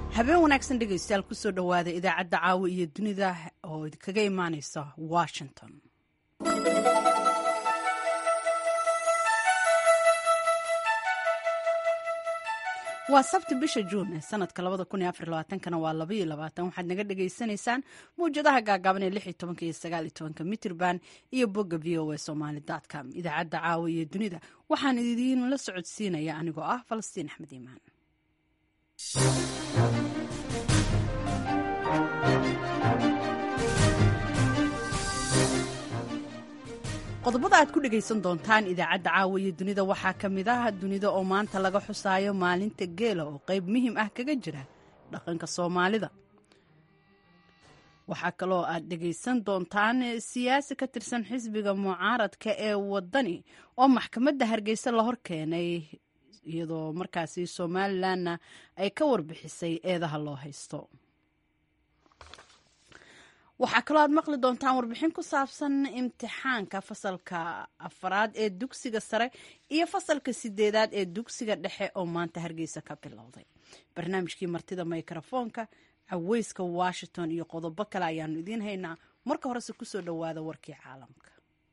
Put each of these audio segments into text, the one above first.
habeen wanaagsan dhegaystayaal kusoo dhowaada idaacadda caawa iyo dunida oo kaga imaaneysa washington waa sabti bisha juun ee sanadka kana waa waxaad naga dhagaysanaysaan mawjadaha gaagaaban ee iyo mitrban iyo bogga v o a somaly com idaacadda caawa iyo dunida waxaan idiin la socodsiinaya anigoo ah falastiin axmed iimaan qodobada aad ku dhegaysan doontaan idaacadda caawa iyo dunida waxaa ka mid ah dunida oo maanta laga xusaayo maalinta geela oo qayb muhiim ah kaga jira dhaqanka soomaalida waxaa kaloo aad dhegaysan doontaan siyaasi ka tirsan xisbiga mucaaradka ee wadani oo maxkamadda hargeysa la hor keenay iyadoo markaasi somalilanna ay ka warbixisay eedaha loo haysto waxaa kaloo aad maqli doontaan warbixin ku saabsan imtixaanka fasalka afaraad ee dugsiga sare iyo fasalka sideedaad ee dugsiga dhexe oo maanta hargeysa ka bilowday barnaamijkii martida mikrofoonka caweyska washington iyo qodobo kale ayaanu idiin haynaa marka horese kusoo dhowaada warkii caalamka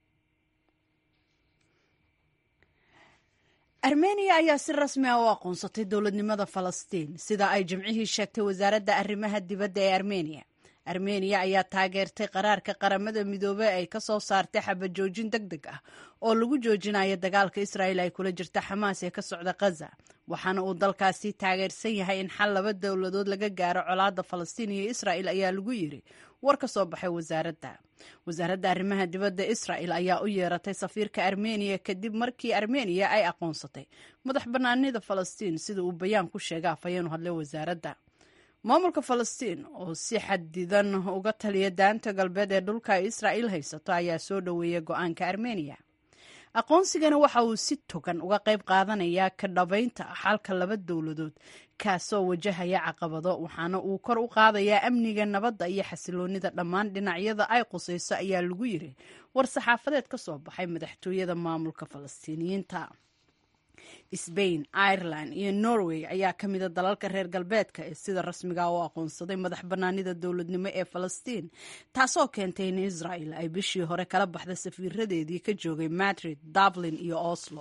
armeniya ayaa si rasmi ah u aqoonsatay dowladnimada falastiin sida ay jimcihii sheegtay wasaaradda arrimaha dibadda ee armeniya armeniya ayaa taageertay qaraarka qaramada midoobey ay ka soo saartay xabajoojin deg deg ah oo lagu joojinayo dagaalka israa'il ay kula jirta xamaas ee ka socda khaza waxaana uu dalkaasi taageersan yahay in xal laba dowladood laga gaaro colaadda falastiin iyo israa'il ayaa lagu yiri war ka soo baxay wasaaradda wasaaradda arrimaha dibadda israa'il ayaa u yeeratay safiirka armeniya kadib markii armeniya ay aqoonsatay madax bannaanida falastiin sida uu bayaan ku sheega afhayeen u hadlay wasaaradda maamulka falastiin oo si xadidan uga taliya daanta galbeed ee dhulka ay israa'iil haysato ayaa soo dhoweeyay go-aanka armeniya aqoonsigana waxa uu si togan uga qayb qaadanayaa ka dhabaynta xalka laba dowladood kaasoo wajahaya caqabado waxaana uu kor u qaadayaa amniga nabadda iyo xasiloonida dhammaan dhinacyada ay qusayso ayaa lagu yiri war saxaafadeed ka soo baxay madaxtooyada maamulka falastiiniyiinta sbain ireland iyo norway ayaa ka mida dalalka reer galbeedka ee sida rasmiga u aqoonsaday madax bannaanida dowladnimo ee falastiin taasoo keentay in israel ay bishii hore kala baxda safiiradeedii ka joogay madrid dublin iyo oslo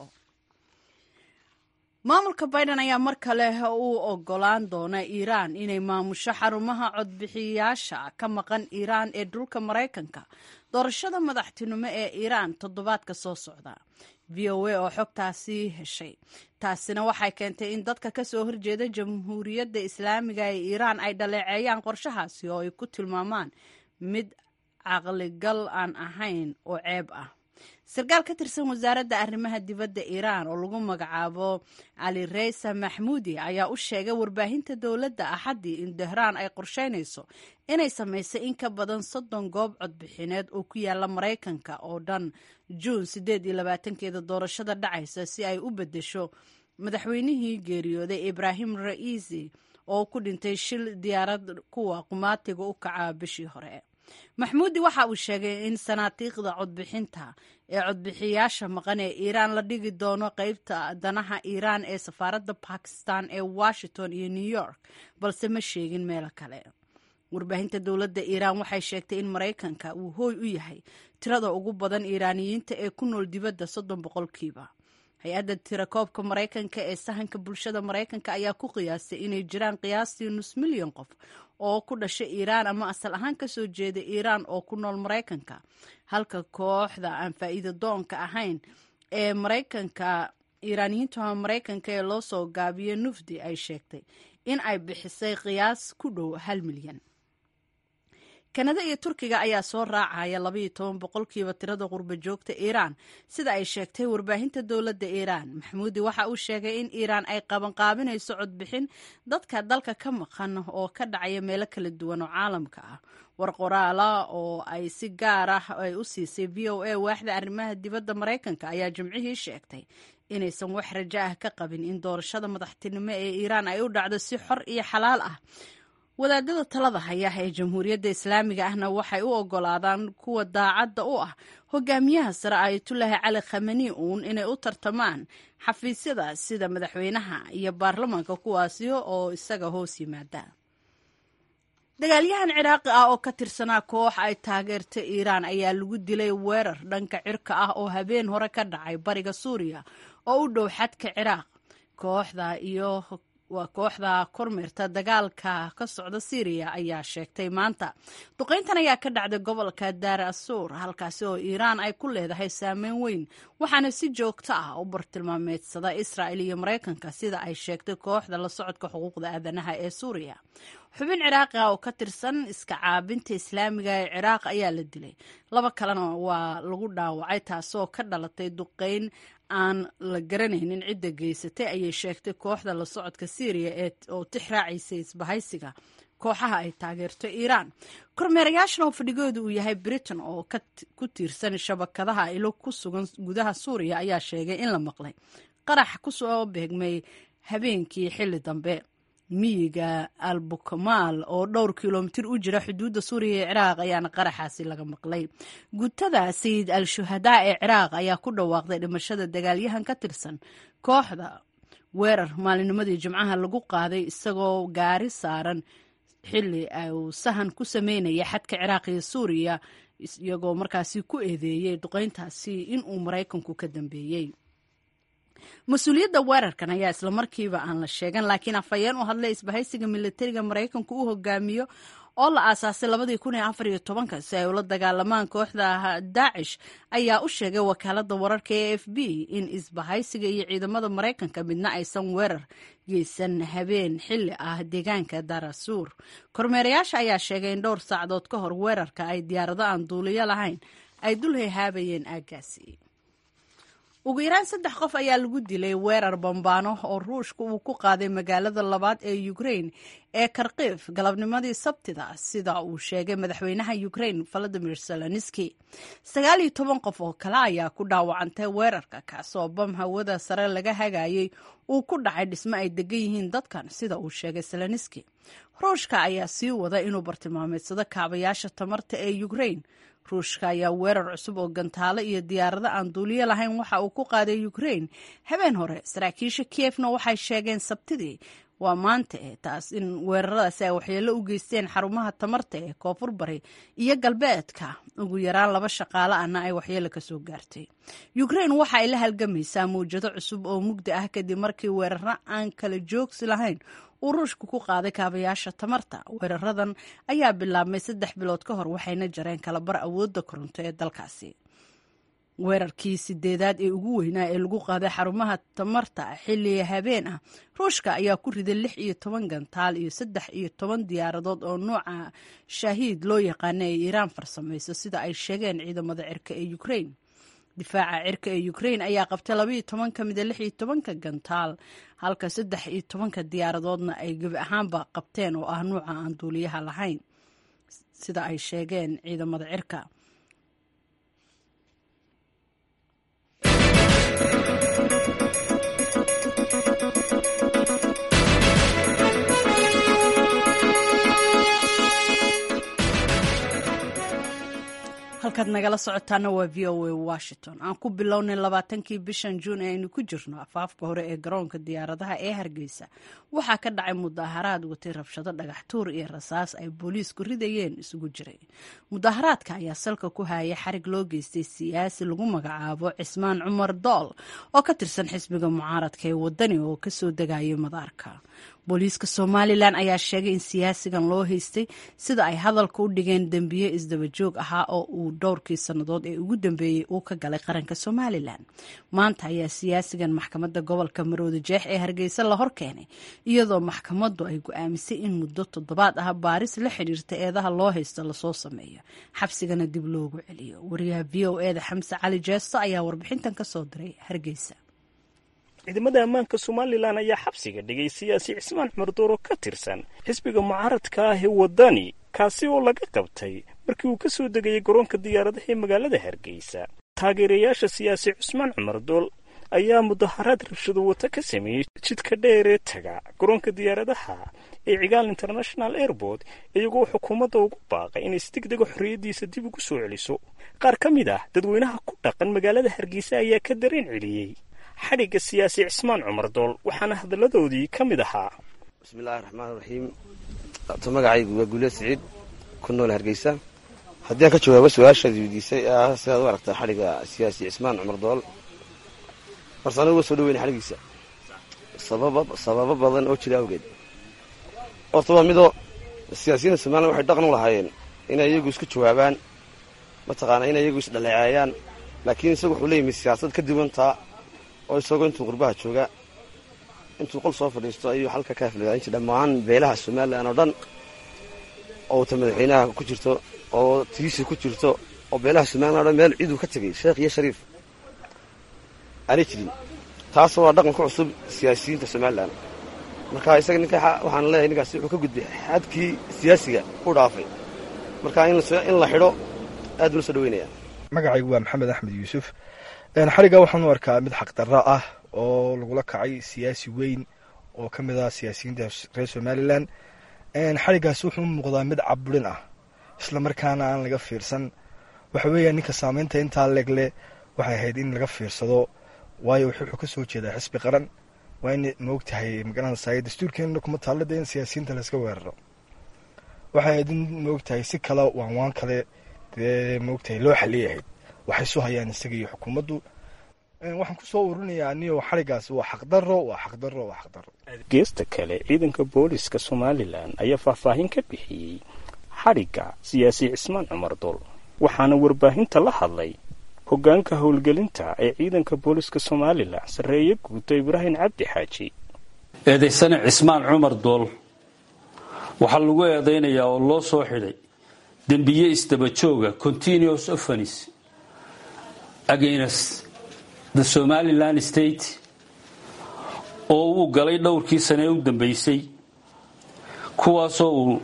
maamulka biden ayaa mar kale u ogolaan doona iiraan inay maamusho xarumaha codbixiyayaasha ka maqan iiraan ee dhulka maraykanka doorashada madaxtinimo ee iiraan toddobaadka soo socda v o a oo xogtaasi heshay taasina waxay keentay in dadka ka soo horjeeda jamhuuriyadda islaamiga ee iiraan ay dhaleeceeyaan qorshahaasi oo ay ku tilmaamaan mid caqligal aan ahayn oo ceeb ah sarkaal ka tirsan wasaaradda arrimaha dibadda iiraan oo lagu magacaabo cali reysa maxmuudi ayaa u sheegay warbaahinta dowladda axaddii in tehraan ay qorsheynayso inay samaysay in ka badan soddon goob codbixineed oo ku yaala maraykanka oo dhan juun siddeed iyo labaatankeeda doorashada dhacaysa si ay u beddesho madaxweynihii geeriyooday ibraahim ra'iisi oo ku dhintay shil diyaarad kuwa qumaatiga u kaca bishii hore maxmuudi waxa uu sheegay in sanaatiiqda codbixinta ee codbixiyaasha maqan ee iiraan la dhigi doono qeybta danaha iiraan ee safaaradda bakistan ee washington iyo new york balse ma sheegin meelo kale warbaahinta dowladda iiraan waxay sheegtay in maraykanka uu hooy u yahay tirada ugu badan iiraaniyiinta ee ku nool dibadda soddon boqolkiiba hay-adda tirakoobka maraykanka ee sahanka bulshada maraykanka ayaa ku qiyaastay inay jiraan qiyaastii nus milyan qof oo ku dhashay iiraan ama asal ahaan ka soo jeeda iiraan oo ku nool maraykanka halka kooxda aan faa'iida doonka ahayn ee maraykanka iiraaniyiinta maraykanka ee loo soo gaabiyo nufdi ay sheegtay in ay bixisay qiyaas ku dhow hal milyan kanada iyo turkiga ayaa soo raacaya labaiyo toban boqolkiiba tirada qurba joogta iiraan sida ay sheegtay warbaahinta dowladda iiraan maxmuudi waxa uu sheegay in iiraan ay qabanqaabinayso codbixin dadka dalka ka maqan oo ka dhacaya meelo kala duwan oo caalamka ah war qoraala oo ay si gaar ah ay u siisay v o a waaxda arrimaha dibadda maraykanka ayaa jimcihii sheegtay inaysan wax rajo ah ka qabin in doorashada madaxtinimo ee iiraan ay u dhacdo si xor iyo xalaal ah wadaadada talada haya ee jamhuuriyadda islaamiga ahna waxay u ogolaadaan kuwa daacadda u ah hogaamiyaha sare ayatullaahi cali khamani uun inay u tartamaan xafiisyada sida madaxweynaha iyo baarlamaanka kuwaasi oo isaga hoos yimaada dagaalyahan ciraaqi ah oo ka tirsanaa koox ay taageerta iiraan ayaa lagu dilay weerar dhanka cirka ah oo habeen hore ka dhacay bariga suuriya oo u dhow xadka ciraaq kooxda iyo waa kooxda kormeerta dagaalka ka socda syriya ayaa sheegtay maanta duqayntan ayaa ka dhacday gobolka daar asuur halkaasi oo iiraan ay ku leedahay saameyn weyn waxaana si joogto ah u bartilmaameedsada israa'il iyo maraykanka sida ay sheegtay kooxda la socodka xuquuqda aadanaha ee suuriya xubin ciraaqi ah oo ka tirsan iska caabinta islaamiga ee ciraaq ayaa la dilay laba kalena waa lagu dhaawacay taasoo ka dhalatay duqayn aan la garanaynin cidda geysatay ayay sheegtay kooxda la socodka syriya ee oo tix raacaysay isbahaysiga kooxaha ay taageerto iiraan kormeerayaashan oo fadhigooda uu yahay britain oo ku tiirsan shabakadaha ilo ku sugan gudaha suuriya ayaa sheegay in la maqlay qarax kusoo beegmay habeenkii xilli dambe miyiga albukamaal oo dhowr kilomitir u jira xuduudda suuriya ee ciraaq ayaana qaraxaasi laga maqlay gutada sayid al shuhadaa ee ciraaq ayaa ku dhawaaqday dhimashada dagaalyahan ka tirsan kooxda weerar maalinimadii jimcaha lagu qaaday isagoo gaari saaran xilli uu sahan ku sameynaya xadka ciraaq iyo suuriya iyagoo markaasi ku eedeeyey duqeyntaasi inuu maraykanku ka dambeeyey mas-uuliyadda weerarkan ayaa islamarkiiba aan la sheegan laakiin afhayeen u hadlay isbahaysiga militariga maraykanku u hogaamiyo oo la aasaasay labadii kun iyo afar iyo tobanka si ay ula dagaalamaan kooxda daacish ayaa u sheegay wakaalada wararka e f b in isbahaysiga iyo ciidamada maraykanka midna aysan weerar geysan habeen xilli ah deegaanka darasuur kormeerayaasha ayaa sheegay in dhowr saacadood ka hor weerarka ay diyaarado aan duuliyo lahayn ay dul hehaabayeen aaggaasi ugu yaraan saddex qof ayaa lagu dilay weerar bambaano oo ruushka uu ku qaaday magaalada labaad ee ukrain ee karkiif galabnimadii sabtida sida uu sheegay madaxweynaha ukrain valadimir zelenski sagaal iyo toban qof oo kale ayaa ku dhaawacantay weerarka kaasoo bam hawada sare laga hagayay uu ku dhacay dhismo ay degan yihiin dadkan sida uu sheegay zelenski ruushka ayaa sii wada inuu bartilmaameedsado kaabayaasha tamarta ee ukrain ruushka ayaa weerar cusub oo gantaalo iyo diyaarado aan duuliyo lahayn waxa uu ku qaaday ukrain habeen hore saraakiisha kiyefna waxay sheegeen sabtidii waa maanta e taas in weeraradaasi ay waxyeello u geysteen xarumaha tamarta ee koonfur bari iyo galbeedka ugu yaraan laba shaqaale ahna ay waxyeello kasoo gaartay ukrain waxa ay la halgamaysaa mawjado cusub oo mugdi ah kadib markii weeraro aan kala joogsi lahayn uu ruushku ku qaaday kaabayaasha tamarta weeraradan ayaa bilaabmay saddex bilood ka hor waxayna jareen kalabar awoodda koronto ee dalkaasi weerarkii sideedaad ee ugu weynaa ee lagu qaaday xarumaha tamarta xilli habeen ah ruushka ayaa ku riday lix iyo toban gantaal iyo saddex iyo toban diyaaradood oo nuuca shaahiid loo yaqaana ee iiraan farsamayso sida ay sheegeen ciidamada cirka ee ukrain difaaca cirka ee ukrain ayaa qabtay labaiyo toban ka mida lix iyo tobanka gantaal halka saddex iyo tobanka diyaaradoodna ay gebi ahaanba qabteen oo ah nuuca aan duuliyaha lahayn sida ay sheegeen ciidamada cirka halkaad nagala socotaana waa v o a washington aan ku bilownay labaatankii bishan juun ee aynu ku jirno afaafka hore ee garoonka diyaaradaha ee hargeysa waxaa ka dhacay mudaaharaad watay rabshado dhagaxtuur iyo rasaas ay booliisku ridayeen isugu jiray mudaaharaadka ayaa salka ku hayay xarig loo geystay siyaasi lagu magacaabo cismaan cumar dool oo ka tirsan xisbiga mucaaradka ee wadani oo kasoo degayay madaarka booliiska somalilan ayaa sheegay in siyaasigan loo haystay sida ay hadalka u dhigeen dembiye isdabajoog ahaa oo uu dhowrkii sannadood ee ugu dambeeyey uu ka galay qaranka somalilan maanta ayaa siyaasigan maxkamadda gobolka marooda jeex ee hargeysa la hor keenay iyadoo maxkamaddu ay go-aamisay in muddo toddobaad ah baaris la xidhiirta eedaha loo haysto lasoo sameeyo xabsigana dib loogu celiyo wariyaha v o eda xamse cali jeesto ayaa warbixintan ka soo diray hargeysa ciidamada ammaanka somalilan ayaa xabsiga dhigay siyaasi cismaan cumar dooro ka tirsan xisbiga mucaaradka ah ee waddani kaasi oo laga qabtay markii uu ka soo degayay garoonka diyaaradaha ee magaalada hargeysa taageerayaasha siyaasi cusmaan cumar dool ayaa mudaharaad rabshado wata ka sameeyey jidka dheer ee taga garoonka diyaaradaha ee cigaal international airport iyagoo xukuumadda ugu baaqay inay si deg dega xorriyaddiisa dib ugu soo celiso qaar ka mid ah dadweynaha ku dhaqan magaalada hargeysa ayaa ka dareen celiyey xadhigga siyaasi cismaan cumar dool waxaana hadalladoodii ka mid ahaa bismillahi raxmaan raxiim magacaygu waa guuleed siciid ku nool hargeysa haddii aan ka jawaabo su-aashaad weydiisay ah sidaad u aragtaa xadhigga siyaasi cismaan cumar dool horse anigu waa soo dhaweyna xadhiggiisa sababo badan oo jira awgeed horta waa midoo siyaasiyiinta somalilan waxay dhaqan u lahaayeen inay iyagu isku jawaabaan mataqaanaa inay iyagu isdhaleeceeyaan laakiin isagu wuxuu leeyimi siyaasad ka duwantaa oo isagoo intuu qurbaha jooga intuu qol soo fadhiisto ayuu halka ka aflagaanji dhammaan beelaha somalilan oo dhan oo ta madaxweynaha ku jirto oo tiisi ku jirto oo beelaha somalilan o dhan meel ciduu ka tegay sheekh iyo shariif aanay jirin taasoo waa dhaqan ku cusub siyaasiyiinta somalilan marka isaga ninka waxaan leeyahay ninkaasi wuxuu ka gudbay xadkii siyaasiga u dhaafay marka in la xidho aad buu la soo dhaweynaya magacaygu waa maxamed axmed yuusuf xadhigga waxaan u arkaa mid xaqdarro ah oo lagula kacay siyaasi weyn oo ka mid ah siyaasiyiinta reer somalilan xadhiggaas wuxuu u muuqdaa mid caburin ah isla markaana aan laga fiirsan waxa weeya ninka saameynta intaa legle waxay ahayd in laga fiirsado waayo wuxuu ka soo jeedaa xisbi qaran waa in maogtahay magaranaysaay dastuurkeena kuma taallada in siyaasiyiinta layska weeraro waxay ahayd in maogtahay si kale waan waan kale dee maogtahay loo xaliyahayd waxay soo hayaan isaga iyo xukuumaddu waxaan ku soo ururinayaa aniyo xadhiggaas waa xaqdarro waa xaqdarro waa xaqdarro geesta kale ciidanka booliska somalilan ayaa faahfaahin ka bixiyey xadhigga siyaasi cismaan cumar dool waxaana warbaahinta la hadlay hoggaanka howlgelinta ee ciidanka booliska somalilan sarreeye guuto ibraahim cabdi xaaji eedaysane cismaan cumar dool waxaa lagu eedaynayaa oo loo soo xidhay dembiye isdabajooga continuous offens against the somalilan state oo uu galay dhowrkii sane ee u dambeysay kuwaasoo uu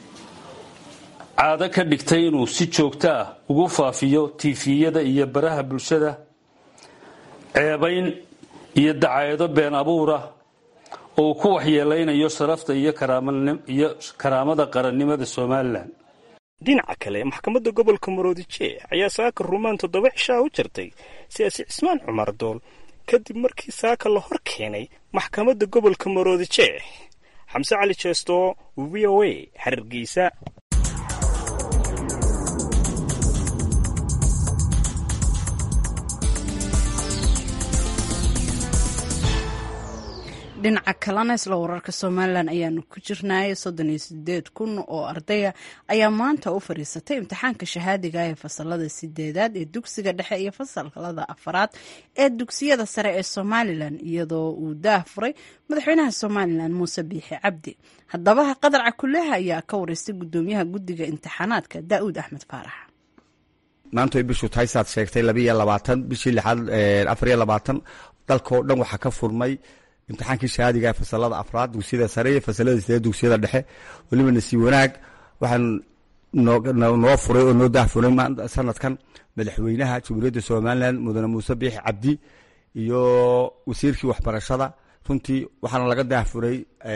caado ka dhigtay inuu si joogto ah ugu faafiyo tiifiyada iyo baraha bulshada ceebayn iyo dacaayado been abuura oo uu ku waxyeelaynayo sharafta iyo karaamada qarannimada somalilan dhinaca kale maxkamadda gobolka maroodijeex ayaa saaka rumaan toddoba cishaa u jirtay siyaasi cismaan cumar dool kadib markii saaka la hor keenay maxkamadda gobolka maroodijeex xamse cali jeesto v o a xariirgeysa dhinaca kalena isla wararka somalilan ayaanu ku jirnay soddon iyo sideed kun oo ardaya ayaa maanta u fadhiisatay imtixaanka shahaadiga ee fasalada sideedaad ee dugsiga dhexe iyo fasalada afaraad ee dugsiyada sare ee somalilan iyadoo uu daah furay madaxweynaha somalilan muuse biixi cabdi haddaba qadar cakuleha ayaa ka wareystay gudoomiyaha guddiga imtixaanaadka daa'uud axmed faarax maanta way bishu tahay saad sheegtay labiiyo labaatan bishii lixaad afariyo labaatan dalkao dhan waxaa ka furmay imtixaankii shahaadiga fasalada afraad dugsiyada sare iyo fasalada sideed dugsiyada dhexe weliba nasiib wanaag waxaan noo furay oo noo daahfuray sanadkan madaxweynaha jamhuuriyadda somalilan mudane muuse biixi cabdi iyo wasiirkii waxbarashada runtii waxaana laga daahfuray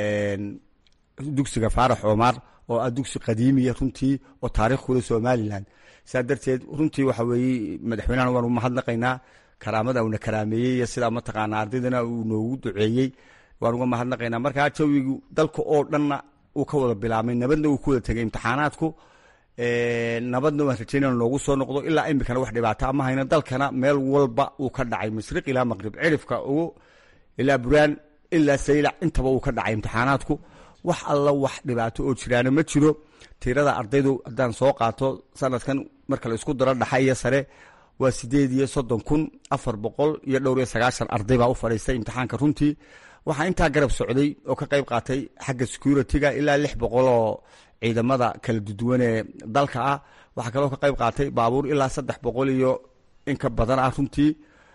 dugsiga faarax cumar oo ah dugsi qadiimiya runtii oo taariikhkooda somalilan saa darteed runtii waxa weeye madaxweynahan waanu mahadnaqaynaa karaamada uuna karaameeyey iyo sidaa mataqaana ardaydana uu noogu duceeyey waan uga mahadnaqaynaa markaa jawigu dalka oo dhanna uu ka wada bilaabmay nabadna uu ku wada tegay imtixaanaadku nabadna waan rajaynana noogu soo noqdo ilaa imikana wax dhibaato ama hayna dalkana meel walba uu ka dhacay mashriq ilaa maqrib cirifka ugu ilaa buraan ilaa saylac intaba uu ka dhacay imtixaanaadku wax alla wax dhibaato oo jiraana ma jiro tirada ardaydu haddaan soo qaato sanadkan marka la isku daro dhaxa iyo sare waa sideed iyo soddon kun afar boqol iyo dhowr iyo sagaashan arday baa u fadhiistay imtixaanka runtii waxaa intaa garab socday oo ka qayb qaatay xagga security-ga ilaa lix boqol oo ciidamada kala duduwan ee dalka ah waxaa kaloo ka qayb qaatay baabuur ilaa saddex boqol iyo in ka badan ah runtii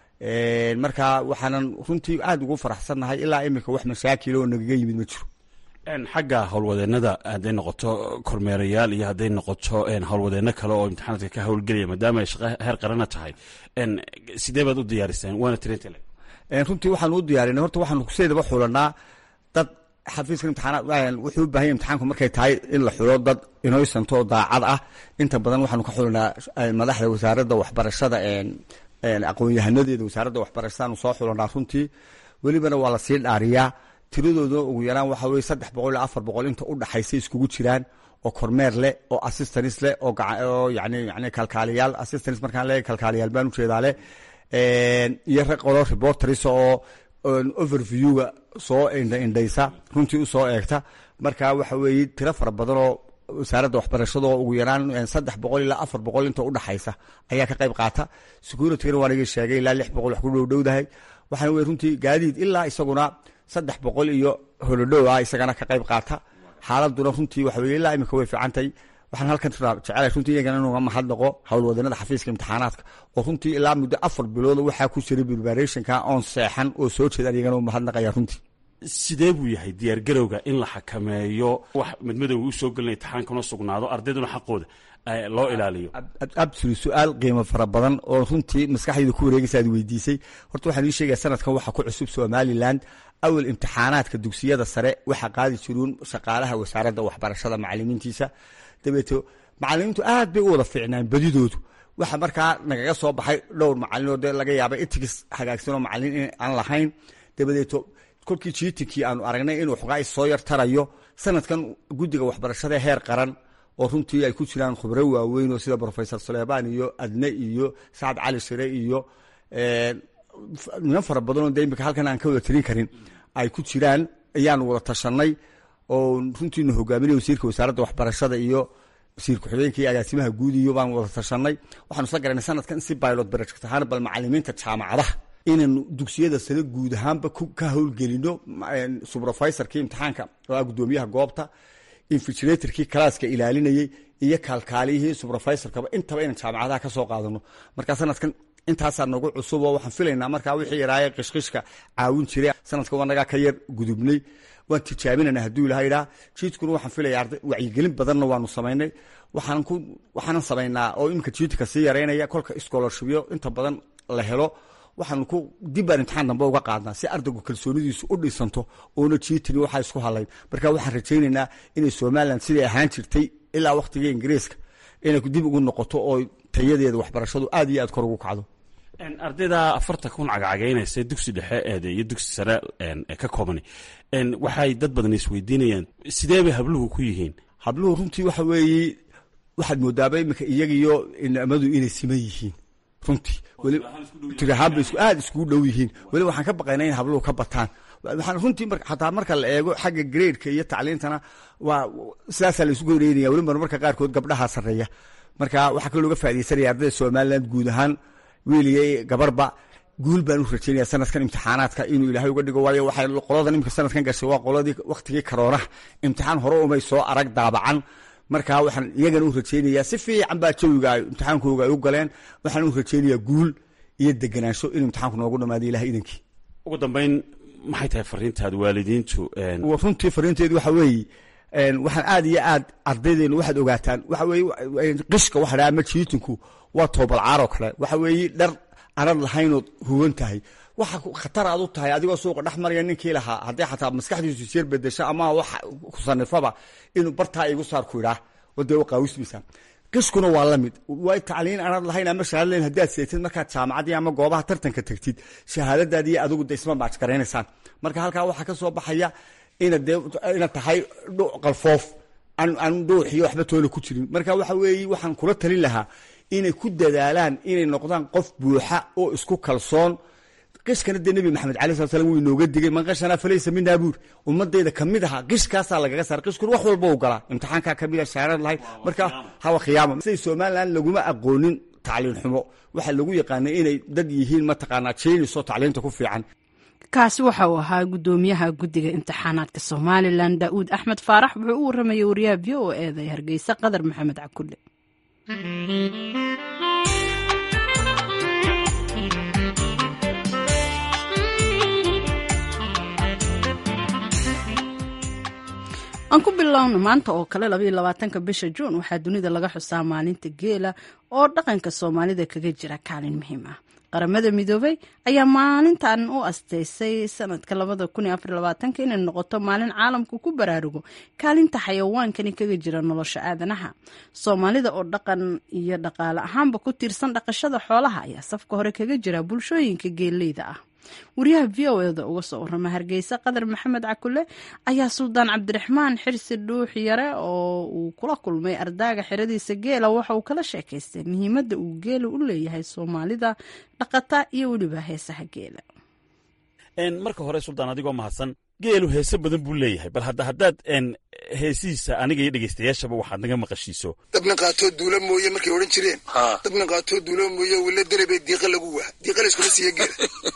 marka waxaanan runtii aada ugu faraxsannahay ilaa imika wax mashaakil oo nagaga yimid ma jiro xagga howlwadeenada hadday noqoto kormeerayaal iyo hadday noqoto howlwadeeno kale oo imtixaanaadka ka howlgelaya maadaama ay shaqo heer qarana tahay sidee baad u diyaariseen waana tirintale runtii waxaan u diyaarinay horta waxaanu kuseedaba xulanaa dad xafiiska imtixaanaad wuxuu u baahanya imtixaanku markay tahay in la xulo dad inoysanto oo daacad ah inta badan waxaanu ka xulanaa madaxda wasaaradda waxbarashada aqoon-yahanadeeda wasaaradda waxbarashadaanu soo xulanaa runtii welibana waa lasii dhaariyaa tiradooduna ugu yaraan waxa weye saddex boqol iyo afar boqol inta u dhaxaysa iskugu jiraan oo kormeer leh oo assistance leh oo oo yani yani kalkaaliyaal assistance markaan leeyahay kalkaaliyaal baan ujeedaa leh iyo qolo reporters oo overviewga soo indhaindhaysa runtii usoo eegta marka waxa weeye tiro fara badan oo wasaaradda waxbarashada oo ugu yaraan saddex boqol ilaa afar boqol inta udhaxaysa ayaa ka qayb qaata securityna waan iga sheegay ilaa lix boqol wax ku dhowdhowdahay waxaana wey runtii gaadiid ilaa isaguna saddex boqol iyo holodhow ah isagana ka qayb qaata xaaladuna runtii waxa weye ilaa imika way fiicantay waxaan halkan jecelahay runtii iyagana inuga mahadnaqo howlwadanada xafiiska imtixaanaadka oo runtii ilaa muddo afar bilooda waxaa ku jiray preparationka oon seexan oo soo jeedaan iyagana u mahadnaqaya runtii sidee buu yahay diyaargarowga in la xakameeyo wax madmadowga u soo gelina imtixaankana sugnaado ardayduna xaqooda loo ilaaliyo absolut su-aal qiimo fara badan oo runtii maskaxdayda ku wareegaysa aad weydiisay horta waxaan ii sheegaya sanadkan waxa ku cusub somaliland awal imtixaanaadka dugsiyada sare waxaa qaadi jiruun shaqaalaha wasaaradda waxbarashada macalimiintiisa dabeeto macalimiintu aad bay u wada fiicnaan badidoodu waxa markaa nagaga soo baxay dhowr macalin oo dee laga yaaba itigis hagaagsanoo macalin in aan lahayn dabadeeto kolkii jiitinkii aanu aragnay inuu xogaa soo yar tarayo sanadkan guddiga waxbarashada heer qaran oo runtii ay ku jiraan khubro waaweyn oo sida rofesor suleybaan iyo adne iyo sacad cali shire iyo niman fara badanoo de imika halkan aan ka wada tirin karin ay ku jiraan ayaanu wada tashanay oo runtiinu hogaaminay wasiirka wasaaradda waxbarashada iyo wasiir ku-xigeenka iyo agaasimaha guud iyo baan wada tashanay waxaanu isla garanay sanadkan si pilot project ahaan bal macalimiinta jaamacadaha inaynu dugsiyada sare guud ahaanba ka howlgelino subrofesorkii imtixaanka oo ah guddoomiyaha goobta infigilatorkii kalaaska ilaalinayey iyo kaalkaaliyihii subrofesorkaba intaba inaan jaamacadaha ka soo qaadano marka sanadkan intaasaa nagu cusub oo waxaan filaynaa markaa wixii yaraaye qishqishka caawin jiray sanadka wanagaa ka yar gudubnay waan tijaabinana hadduu ilaha idhaa jiidkuna waxaan filaya arday wacyigelin badanna waanu samaynay waxaan ku waxaanan samaynaa oo iminka jiidka sii yareynaya kolka scholarshipyo inta badan la helo waxaanu ku dibbaan imtixaan dambe uga qaadnaa si ardaygu kalsoonidiisu u dhisanto oona jiitini waxaa isku halayn marka waxaan rajaynaynaa inay somalilan siday ahaan jirtay ilaa wakhtigii ingiriiska inay dib ugu noqoto oo tayadeeda waxbarashadu aad iyo aad kor ugu kacdo ardayda afartan kun cagacagaynaysa dugsi dhexe eede iyo dugsi sare ka koobani waxay dad badan isweydiinayaan sidee bay habluhu ku yihiin habluhu runtii waxa weeye waxaad moodaaba iminka iyagiyo inamadu inay siman yihiin runtii tirahaanba aad iskugu dhow yihiin weli waxaan ka baqaynaa in habluhu ka bataan waxaan runtii xataa marka la eego xagga gradeka iyo tacliintana waa sidaasaa la isugu horeynaya weli marmarka qaarkood gabdhaha sarreeya marka waxaa kaloo looga faa'idaysanaya ardayda somaliland guud ahaan wiiliya gabarba guul baan u rajaynaya sanadkan imtixaanaadka inuu ilaahay uga dhigo waayo waxay qoladan imika sanadkan gashay waa qoladii wakhtigii karoonaha imtixaan hore umay soo arag daabacan marka waxaan iyagana u rajaynayaa si fiican baa jawiga ay imtixaankooga ay u galeen waxaan u rajaynayaa guul iyo degenaansho in imtixaanku noogu dhamaado ilahay idankii ugu dambeyn maxay tahay fariintaad waalidiintu runtii fariinteedu waxa weeye waxaan aad iyo aad ardaydeenu waxaad ogaataan waxa weeye qishka waxa dhaha ama jiitinku waa toobalcaaroo kale waxa weeye dhar anad lahaynood huwan tahay waxa khatar aad u tahay adigoo suuqa dhex maraya ninkii lahaa hadday xataa maskaxdiisu isyar bedesho ama wax kusanifaba inuu bartaa igu saar ku idhaa wadee qaawismaysaa qishkuna waa la mid way tacliin anad lahayn ama shahaada lahayn haddaad seetid markaad jaamacaddii ama goobaha tartanka tagtid shahaadadaadi iyo adigu de isma maajgaraynaysaan marka halkaa waxaa ka soo baxaya inaad dee inaad tahay qalfoof aan dhuuxiyo waxba toona ku jirin marka waxa weeye waxaan kula talin lahaa inay ku dadaalaan inay noqdaan qof buuxa oo isku kalsoon qishkana dee nebi maxamed alai slat slam wuu inooga digay man qashanaa falaysa minaa buur ummadayda kamid ahaa qishkaasaa lagaga saara qishkuna wax walba u galaa imtixaankaa kamida shaarad lahayd marka hawa khiyaama siday somaliland laguma aqoonin tacliin xumo waxaa lagu yaqaanay inay dad yihiin mataqaanaa jeynisoo tacliinta ku fiican kaasi waxa uu ahaa guddoomiyaha guddiga imtixaanaadka somalilan daa'uud axmed faarax wuxuu u waramayay wariyaha v o eeda ee hargeysa qadar maxamed cakulle aan ku bilowno maanta oo kale labaiyo labaatanka bisha juun waxaa dunida laga xusaa maalinta geela oo dhaqanka soomaalida kaga jira kaalin muhiim ah qaramada midoobay ayaa maalintan u asteysay sanadka labada kun iyo afar labaatanka inay noqoto maalin caalamku ku baraarugo kaalinta xayawaankani kaga jira nolosha aadanaha soomaalida oo dhaqan iyo dhaqaale ahaanba ku tiirsan dhaqashada xoolaha ayaa safka hore kaga jira bulshooyinka geeleyda ah wariyaha v o eda uga soo warama hargeysa qadar maxamed cakule ayaa suldaan cabdiraxmaan xirsi dhuux yare oo uu kula kulmay ardaaga xeradiisa geela waxa uu kala sheekaystay muhiimadda uu geela u leeyahay soomaalida dhaqata iyo weliba heesaha geela marka hore suldaan adigoo mahadsan geelu heese badan buu leeyahay bal hadda haddaad heesihiisa aniga iyo dhegeystayaashaba waxaad naga maqashiiso dabna qaatoo duula mooye markay odhan jireen dabna qaatoo duula mooye wila dalebee diiqa lagu waa diiqa layskuma siiya geela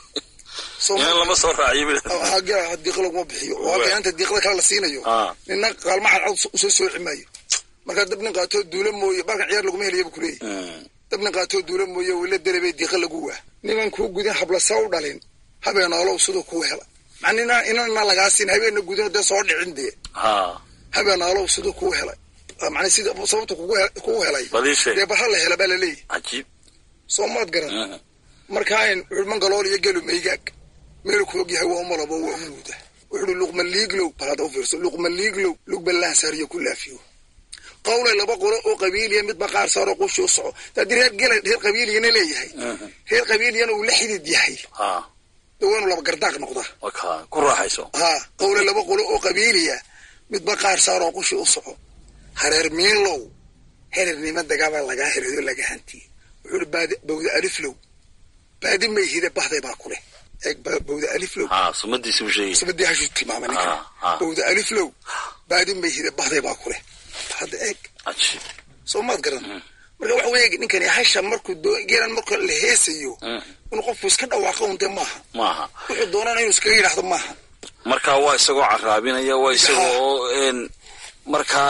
lama soo raaciyo geela diiqa laguma bixiyo oo keenanta diiqada kale la siinayo nina qaalmaxad cad usoo sooci maayo markaa dabna qaatoo duula mooye balkan ciyaar laguma helayabu kuleeyahy dabna qaatoo duula mooye wila dalebee diiqa lagu waa niman kuu gudin hablasa u dhalin habeenoolow siduu kuu hela manina inana lagaa siin habeena gudin dee soo dhicin dee habeenoolow siduu kuu helay man sida sababta kugu helay dee barha la hela baa laleeyahy soo maad garan markaan wuxu mangalool iyo gelu maygaag meelu ku og yahay waa umalabo waa umuuda wuxuui luqma liiglow bal hadda u fiirso luqma liiglow lugbalaan saariyo ku laafiyo qawlay laba qolo oo qabiiliya midba qaar saaroo qushi u soco haddii reer gela reer qabiiliyana leeyahay reer qabiiliyana uu la xidid yahay dawaanu laba gardaaq noqdaa ku raaxayso haa qawle laba qolo oo qabiiliya midba qaar saaroo qushi u soco hareer miinlow herernima dagaabaa lagaa herayo laga hantiye wuxuuhi bawda aliflow baadi mayhide bahday baa kuleh eeg bawda aliflow sumadii hashuu tilmaamay ninka bawda aliflow baadi mayhide bahday baa kuleh hadda eeg soo maad garan marka waxa weeye ninkani hasha markuu geelan marka la heesayo inuu qofku iska dhawaaqo un dee maaha maaha wuxuu doonana inuu iskaga yidhaahdo maaha marka waa isagoo caraabinaya waa isagoo markaa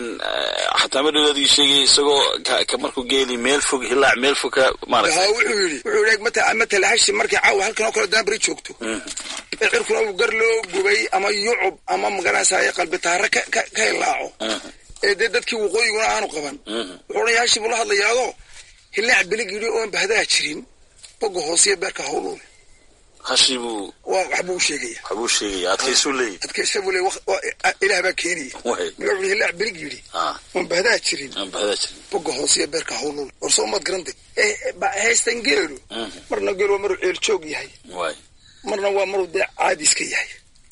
xataa madhowdadii sheegaya isagoo markuu geeli meel fog hilaac meel fog ka maarata ha wuxuu yidhi wuxuu yidhi mata matala hashi markay caawa halkan oo kale daabari joogto ee cirkuna uu gar loo gubay ama yucub ama magaranaysaye qalbi taare ka ka hilaaco ee dee dadkii waqooyiguna aanu qaban wuxuu odhan hashi buu la hadlayaadoo hilaac belig yidhi oon bahdaa jirin boga hoosiyo beerka hawluule hashi buu waa waxbuu sheegaya waxbuu sheegaya adkaysuu leeyahy adkaysa buu leey ilaah baa keenaya wuxuu hilaac belig yidhi oon bahdaa jirin aan bahdaa jirin boga hoosiyo beerka hawluule war soo maad garante haystan geelu marna geelu waa maruu ceel joog yahay waay marna waa maruu dee caadi iska yahay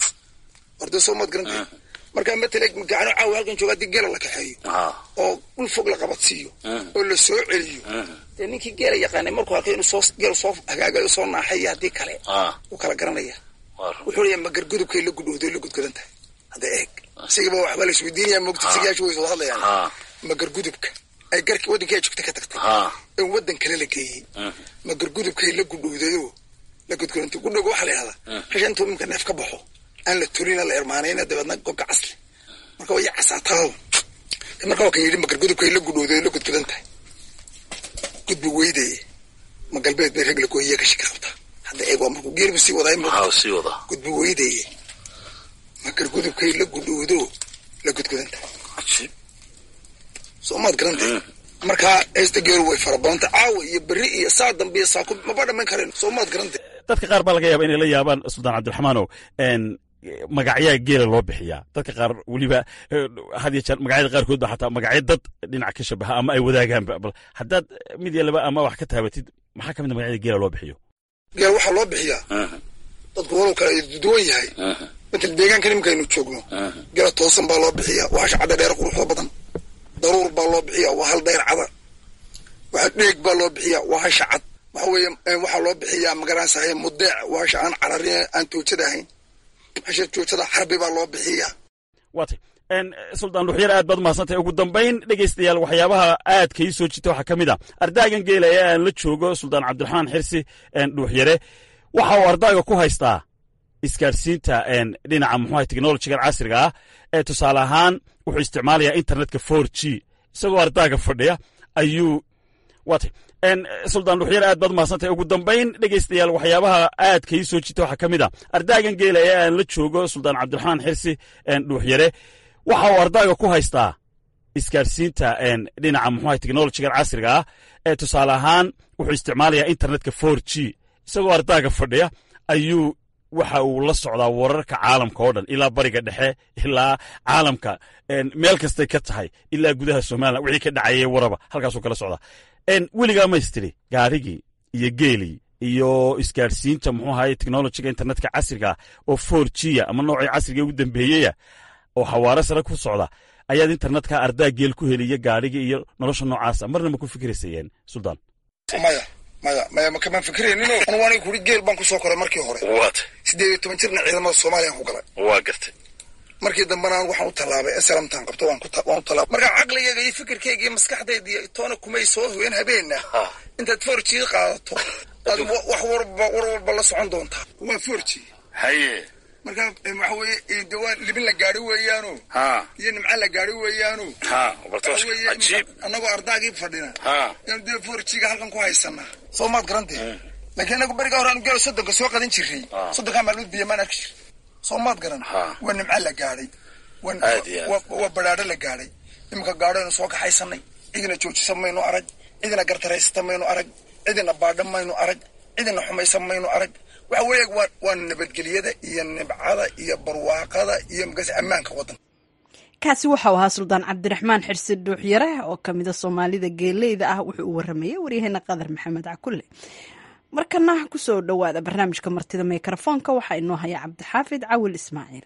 war dee soo maad garante markaa matala gacano caawa halkan jooga haddii geela la kaxeeyo oo dhul fog la qabadsiiyo oo la soo celiyo dee ninkii geela yaqaanay markuu arkay inuu soo geelu soo hagaagayo soo naaxayo haddii kale wuu kala garanaya wuxuu leeyahay magargudubkay la gudhowday la gudgadan tahay hadda eeg isigaba waxbaa la isweydiinaya moogta sigayaashu way wada hadlayaan magargudubka ay garki waddankii ay joogta ka tagtay in waddan kale la geeyey magargudubkay la gudhowdayoo la gudgadantay gudhowga waxaa la yidhahdaa hasha intuu imika neef ka baxo aan la tulina la irmaanayna dabeedna gobka casli marka way casaataa marka waa kan yidhi magargudubkay la gudhowday la gudgadan tahay gudbi weydaye ma galbeed bay rag la gooyiya ka shiki qabtaa hadda eeg waa markuu geelibu sii wadaay sii wadaa gudbi weydaye magargudubkay la gudhowdo la gudgadan tahay soo maad garantay markaa heesta geelu way fara badanta caawa iyo berri iyo saa dambe iyo saaku maba dhamayn karen soo maad garantay dadka qaar baa laga yaaba inay la yaabaan suldaan cabdiraxmaanow magacyaa geela loo bixiyaa dadka qaar weliba had iyo jeer magacyada qaarkood ba xataa magacyo dad dhinac ka shabaha ama ay wadaagaanba bal haddaad mid iyo laba ama wax ka taabatid maxaa ka mid a magacyada geela loo bixiyo geel waxaa loo bixiyaa dadku walow kale duwan yahay matal deegaanka nimankaynu joogno geela toosan baa loo bixiyaa waa hasha cadda dheer quruxda badan daruur baa loo bixiyaa waa hal dayr cada waxa dheeg baa loo bixiyaa waa hasha cad waxa weeye waxaa loo bixiyaa magaranaysahay mudeec waa hasha aan cararin aan toojada ahayn hasha joojada xarbi baa loo bixiyaa waatay suldaan dhuxyar aad baad umahadsantahay ugu dambayn dhegaystayaal waxyaabaha aadka ii soo jita waxaa ka mid a ardaagan geela ee aan la joogo suldaan cabdiraxmaan xirsi dhuuxyare waxa uu ardaaga ku haystaa isgaadhsiinta dhinaca muxuaha technolojigan casriga ah ee tusaale ahaan wuxuu isticmaalayaa internetka for g isagoo ardaaga fadhiya ayuu waatay suldaan dhuxyar aad baad umahadsantahay ugu dambayn dhegaystayaal waxyaabaha aadka ii soo jita waxaa ka mid a ardaagan geela ee aan la joogo suldaan cabdiraxmaan xirsi dhuuxyare waxa uu ardaaga ku haystaa isgaadhsiinta dhinaca muxuaha technolojigan casriga ah ee tusaale ahaan wuxuu isticmaalayaa internetka for g isagoo ardaaga fadhiya ayuu waxa uu la socdaa wararka caalamka oo dhan ilaa bariga dhexe ilaa caalamka meel kastay ka tahay ilaa gudaha somalilan wixii ka dhacayay waraba halkaasuu kala socdaa weligaa maystiri gaarigii iyo geelii iyo isgaadhsiinta muxuu ahaye technologiga internetka casriga oo four g ama noocii casriga ugu dambeeyeya oo xawaare sare ku socda ayaad internetka ardaa geel ku heliya gaadhiga iyo nolosha noocaasa marna ma ku fikiraysayeen suldaan maya maya maya makamaan fikirayninoo anugu aniga kuri geel baan kusoo koray markii hore waata siddeed iyo toban jirna ciidamada soomaaliyaan ku galay waa gartay markii dambena anigu waxaan u tallaabay eslamtaan qabto waan waan u tallaabay marka caqligayga iyo fikirkayga iyo maskaxdayda iyo toona kumay soo hoyen habeenna intaad forjii qaadato aad wax warba war walba la socon doontaa waa forji haye marka waxa weeye de waa libin la gaari weeyaano ha iyo nimca la gaari weeyaano ha bartoosh cajiib annagoo ardaagii fadhina ha yaanu dee forjiga halkan ku haysanaa soo maad garantee laakiin anagu beriga hore aanu geelo soddonka soo qadan jirray soddonkaa maalmood biyo maan arki jir soo maad garan waa nimca la gaadhay waa badhaadho la gaadhay iminka gaadhoaynu soo kaxaysanay cidina joojisa maynu arag cidina gartaraysata maynu arag cidina baadha maynu arag cidina xumaysa maynu arag waxa weeye waa nabadgelyada iyo nibcada iyo barwaaqada iyo magas ammaanka waddanka kaasi waxau ahaa suldaan cabdiraxmaan xirsi dhuuxyare oo kamida soomaalida geeleyda ah wuxuu u waramayay waryaheena qadar maxamed cakulle markana kusoo dhowaada barnaamijka martida mikrofoonka waxaa inoo haya cabdixaafid cawil ismaaciil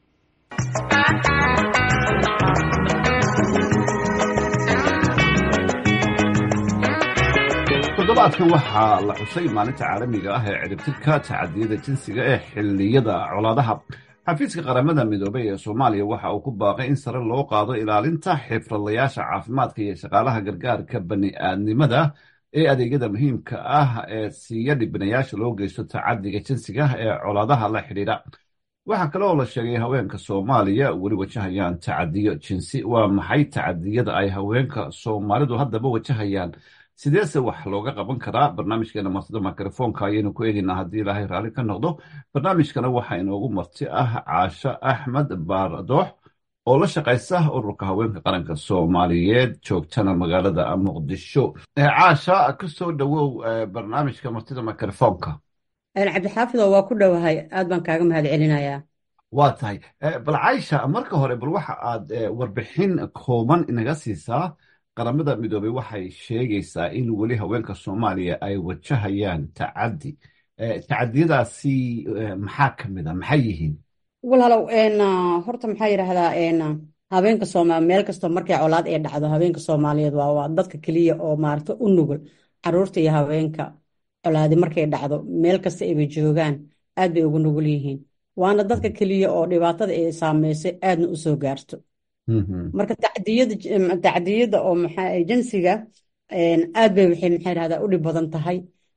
toddobaadkan waxaa la xusay maalinta caalamiga ah ee ciribtirka tacadiyada jinsiga ee xilliyada colaadaha xafiiska qaramada midoobey ee soomaaliya waxa uu ku baaqay in sare loo qaado ilaalinta xifradlayaasha caafimaadka iyo shaqaalaha gargaarka bani-aadnimada ee adeegyada muhiimka ah ee siiya dhibanayaasha loo geysto tacadiga jinsiga ee colaadaha la xidhiidha waxaa kale oo la sheegay haweenka soomaaliya weli wajahayaan tacadiyo jinsi waa maxay tacadiyada ay haweenka soomaalidu haddaba wajahayaan sideese wax looga qaban karaa barnaamijkeena martida mikrofoonka ayaynu ku eegaynaa haddii ilaahay raalli ka noqdo barnaamijkana waxaa inoogu marti ah caasho axmed baardoox oo la shaqaysa ururka haweenka qaranka soomaaliyeed joogtana magaalada muqdisho caasha kasoo dhowow barnaamijka martida mikrofoonka cabdixaafido waa ku dhowahay aad baan kaaga mahad celinayaa waa tahay bal caysha marka hore bal waxa aad warbixin kooban inaga siisaa qaramada midoobey waxay sheegaysaa in weli haweenka soomaaliya ay wajahayaan tacadi tacadiyadaasi maxaa ka mid a maxay yihiin walaalow horta maxaa yidhaahdaa habeenka sooma meel kastoo markay colaad ee dhacdo habeenka soomaaliyeed waa waa dadka keliya oo maarata u nugul caruurta iyo haweenka colaadi markay dhacdo meel kasta ayba joogaan aad bay ugu nugul yihiin waana dadka keliya oo dhibaatada ay saameysay aadna u soo gaarto marka tacdiyada tacdiyada oo maxaa jinsiga aad bay waxay maxaa yidhahdaa u dhib badan tahay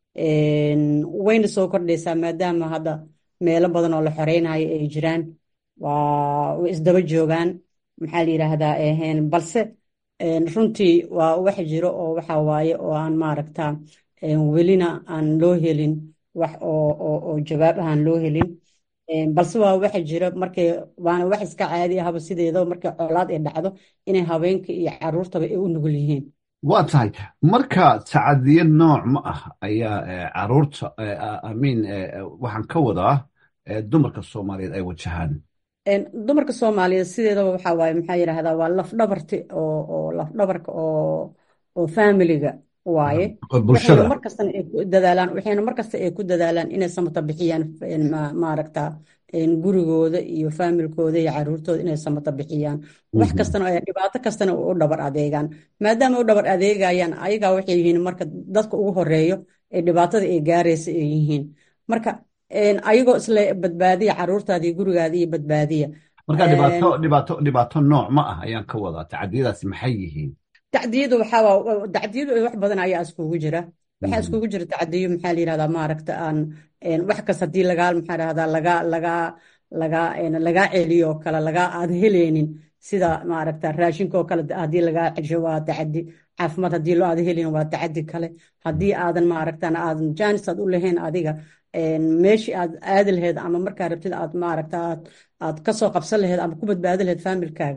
wayna soo kordhaysaa maadaama hadda meelo badan oo la xoreynayo ay jiraan waa way isdaba joogaan maxaa la yidhaahdaa balse runtii waa wax jiro oo waxa waaye oo aan maaragta welina aan loo helin wax oo jawaab ahaan loo helin balse waa waxa jira markay waana wax iska caadi ahaba sideedaba markay colaad ay dhacdo inay haweenka iyo caruurtaba ay u nugul yihiin waa tahay marka tacadiye nooc ma ah ayaa caruurta amiin waxaan ka wadaa dumarka soomaaliyeed ay wajahaan dumarka soomaaliyeed sideedaba waxa waaye maxaa yidhahdaa waa lafdhabarti oo oo lafdhabarka oo oo familiga waaye waxayna markastana ay ku dadaalaan waxayna markasta ay ku dadaalaan inay samata bixiyaan maaragta gurigooda iyo faamilkooda iyo caruurtooda inay samata bixiyaan wax kastana dhibaato kastana u dhabar adeegaan maadaama u dhabar adeegayaan ayagaa waxay yihiin marka dadka ugu horeeyo ee dhibaatada ay gaaraysa ay yihiin marka ayagoo isle badbaadiya caruurtaada iyo gurigaada iyo badbaadiya marka dhibaato dhibaato dhibaato nooc ma ah ayaan ka wadaa tacadiyadaasi maxay yihiin tacdiyadu waxaa tacdiyadu wax badan ayaa iskugu jira waxaa iskugu jira tacdiyo maxaa la yidhahdaa maaragta aan wax kas haddii lagaa maxaa dhahdaa laga laga laga lagaa celiyo oo kale lagaa aad heleynin sida maaragta raashinka oo kale haddii lagaa cesho waa tacadi caafimaad haddii loo aad helin waa tacadi kale haddii aadan maaragtan aadan jaanis aad u lahayn adiga meeshii aad aadi lahayd ama markaa rabtid aad maaragta aad aad kasoo qabsan lahayd ama ku badbaadi lahayd faamilkaaga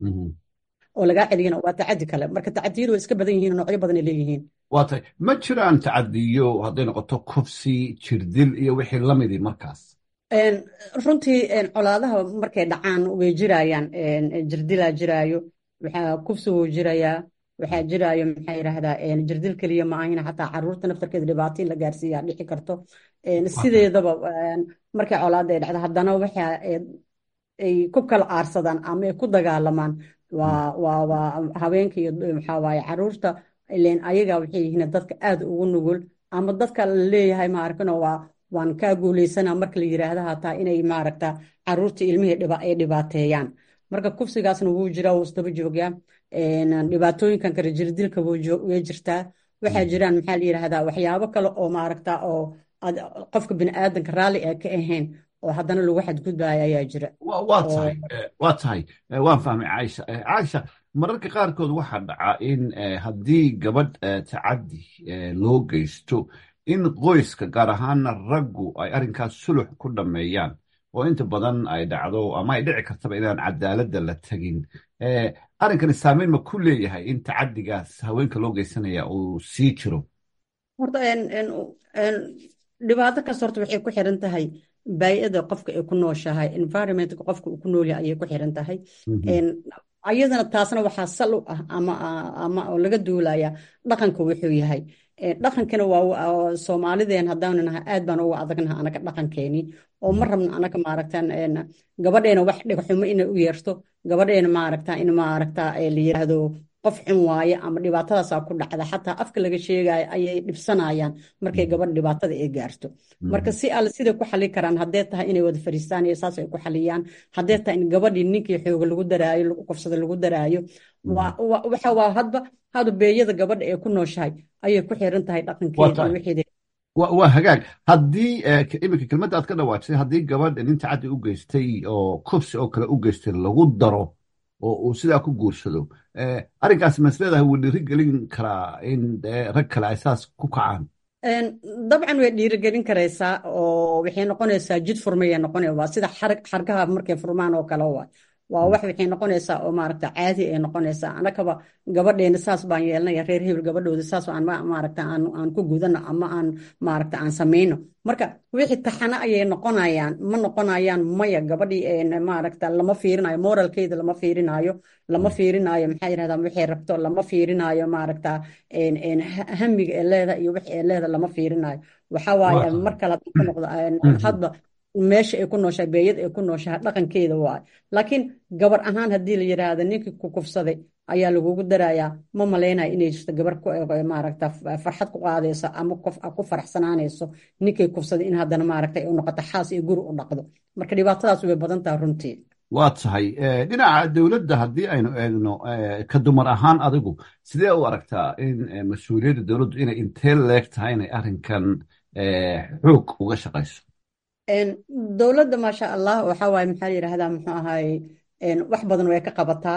oo lagaa celiyana waa tacadi kale marka tacadiyadu way iska badan yihiin noocyo badan ay leeyihiin waa tahay ma jiraan tacadiyo hadday noqoto kufsi jirdil iyo wixii lamidii markaas runtii colaadaha markay dhacaan way jirayaan jirdilaa jiraayo waxaa kufsi wuu jirayaa waxaa jiraayo maxaa yidhaahdaa jirdil keliya ma ahina xataa caruurta naftarkeeda dhibaato in la gaarsiiyaa dhici karto sideedaba markay colaada ay dhacdo haddana waxa ay ku kala aarsadaan ama ay ku dagaalamaan waa waa waa haweenka iyo maxaa waaye caruurta ileen ayaga waxay yihiin dadka aad ugu nugul ama dadka la leeyahay maarkano waa waan kaa guuleysanaa marka la yiraahda hataa inay maaragta caruurta ilmihii ay dhibaateeyaan marka kufsigaasna wuu jiraa wuu isdaba joogaa dhibaatooyinkan kale jirdilka way jirtaa waxaa jiraan maxaa la yiraahdaa waxyaabo kale oo maaragta oo qofka biniaadanka raalli ee ka ahayn oo haddana lagu xadgudbaayo ayaa jira waa tahay waa tahay waan fahmay caaisha caaisha mararka qaarkood waxaa dhaca in haddii gabadh tacaddi loo geysto in qoyska gaar ahaana raggu ay arrinkaas sulux ku dhammeeyaan oo inta badan ay dhacdo ama ay dhici kartaba inaan cadaaladda la tegin arrinkani saameyn ma ku leeyahay in tacaddigaas haweenka loo geysanaya uu sii jiro horta dhibaato kasta horta waxay ku xiran tahay baay'ada qofka ay ku nooshahay environmentka qofka uu ku noolyahay ayay ku xiran tahay ayadana taasna waxaa sal u ah ama ama oo laga duulaya dhaqanka wuxuu yahay dhaqankana waa soomaalideen haddaanu nahay aad baan uga adagnaha anaga dhaqankeeni oo ma rabna anaga maaragtan gabadheena wax dhigxumo inay u yeerto gabadheena maaragta in maaragta la yiraahdo qof xun waaye ama dhibaatadaasaa ku dhacda xataa afka laga sheegayo ayay dhibsanayaan markay gabadh dhibaatada ay gaarto marka si alle siday ku xali karaan haddee tahay inay wada fariistaan iyo saas ay ku xaliyaan haddee tahay in gabadhii ninkii xooga lagu daraayo lagu kufsada lagu daraayo waxa waa hadba hadu beeyada gabadha ee ku nooshahay ayay ku xiran tahay dhaqankeeda wixeeda waa hagaag haddii iminka kelmadda aad ka dhawaajisay haddii gabadh nin tacaddi u geystay oo kufsi oo kale u geystay lagu daro oo uu sidaa ku guursado arrinkaas masleedahay wuu dhiiri gelin karaa in rag kale ay saas ku kacaan dabcan way dhiirigelin karaysaa oo waxay noqonaysaa jid furmayay noqonaya waa sida xargaha markay furmaan oo kale waa waa wax waxay noqonaysaa oo maaragta caadi ay noqonaysaa anakaba gabadheena saas baan yeelanaya reer hebel gabadhooda saas aan maaragta aan aan ku gudano ama aan maaragta aan samayno marka wixii taxana ayay noqonayaan ma noqonayaan maya gabadhii maaragta lama fiirinayo moralkeeda lama fiirinayo lama fiirinayo maxaa yirahdaa waxay rabto lama fiirinayo maaragta hamiga ee leeda iyo wix ee leeda lama fiirinayo waxa waaye mar kale ka noqdo hadba meesha ay ku nooshahay beeyad ay ku nooshahay dhaqankeeda waay laakiin gabar ahaan haddii la yiraahdo ninkii ku kufsaday ayaa lagugu darayaa ma malaynaya inay jirto gabar maaragta farxad ku qaadayso ama ku faraxsanaanayso ninkay kufsaday in haddana maaragta ay u noqoto xaas iyo guri u dhaqdo marka dhibaatadaas way badan tahay runtii waa tahay dhinaca dowladda haddii aynu eegno ka dumar ahaan adigu sidee u aragtaa in mas-uuliyadda dowladdu inay intee leeg tahay inay arrinkan xoog uga shaqayso dowladda maasha allah waxa waaye maxaa la yidhahdaa muxuu ahaay wax badan way ka qabataa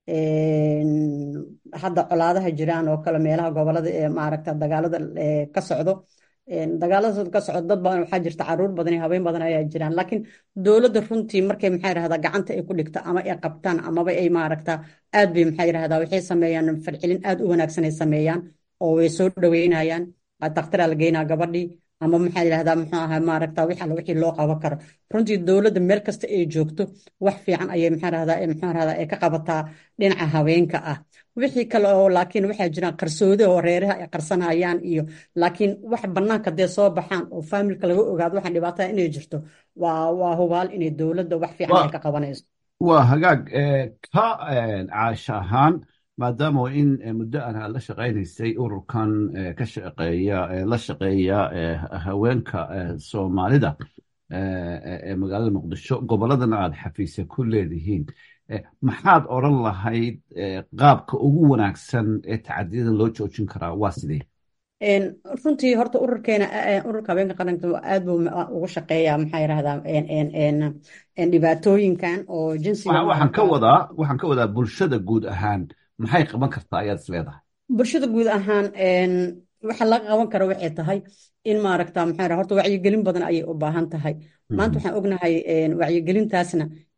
hadda colaadaha jiraan oo kale meelaha gobolada ee maaragta dagaalada ka socdo dagaalada ka socdo dad badan waxaa jirta caruur badan iyo haween badan ayaa jiraan laakiin dowladda runtii markay maxaa yidhahdaa gacanta ay ku dhigto ama ay qabtaan amaba ay maaragta aad bay maxaa yidhahdaa waxay sameeyaan farcilin aad u wanaagsan ay sameeyaan oo way soo dhaweynayaan daktaraa la geynaa gabadhii ama maxaa yidhahdaa muxuu ahaa maaragta wix alla wixii loo qaban karo runtii dowladda meel kasta ay joogto wax fiican ayay maxaa rahdaa maxaa rahdaa ay ka qabataa dhinaca haweenka ah wixii kale oo laakiin waxaa jiraan qarsoodi oo reeraha ay qarsanayaan iyo laakiin wax bannaanka dee soo baxaan oo faamilka laga ogaado waxaan dhibaatada inay jirto waa waa hubaal inay dowladda wax fiican ay ka qabanayso waa hagaag ka caasha ahaan maadaama in muddo aan aad la shaqaynaysay ururkan ka shaqeeya la shaqeeya haweenka soomaalida ee magaalada muqdisho gobolladana aad xafiisa ku leedihiin maxaad odran lahayd qaabka ugu wanaagsan ee tacadiyada loo joojin karaa waa sidee runtii horta ururkeena ururka haweenka qaranka aad buu ugu shaqeeyaa maxaa yidhahdaa dhibaatooyinkan oo jinsiga waxaan ka wadaa waxaan ka wadaa bulshada guud ahaan maxay qaban kartaa ayaad is leedahay bulshada guud ahaan waxa laga qaban karo waxay tahay in maaragta maxaa horta wacyigelin badan ayay u baahan tahay maanta waxaan ognahay wacyigelintaasna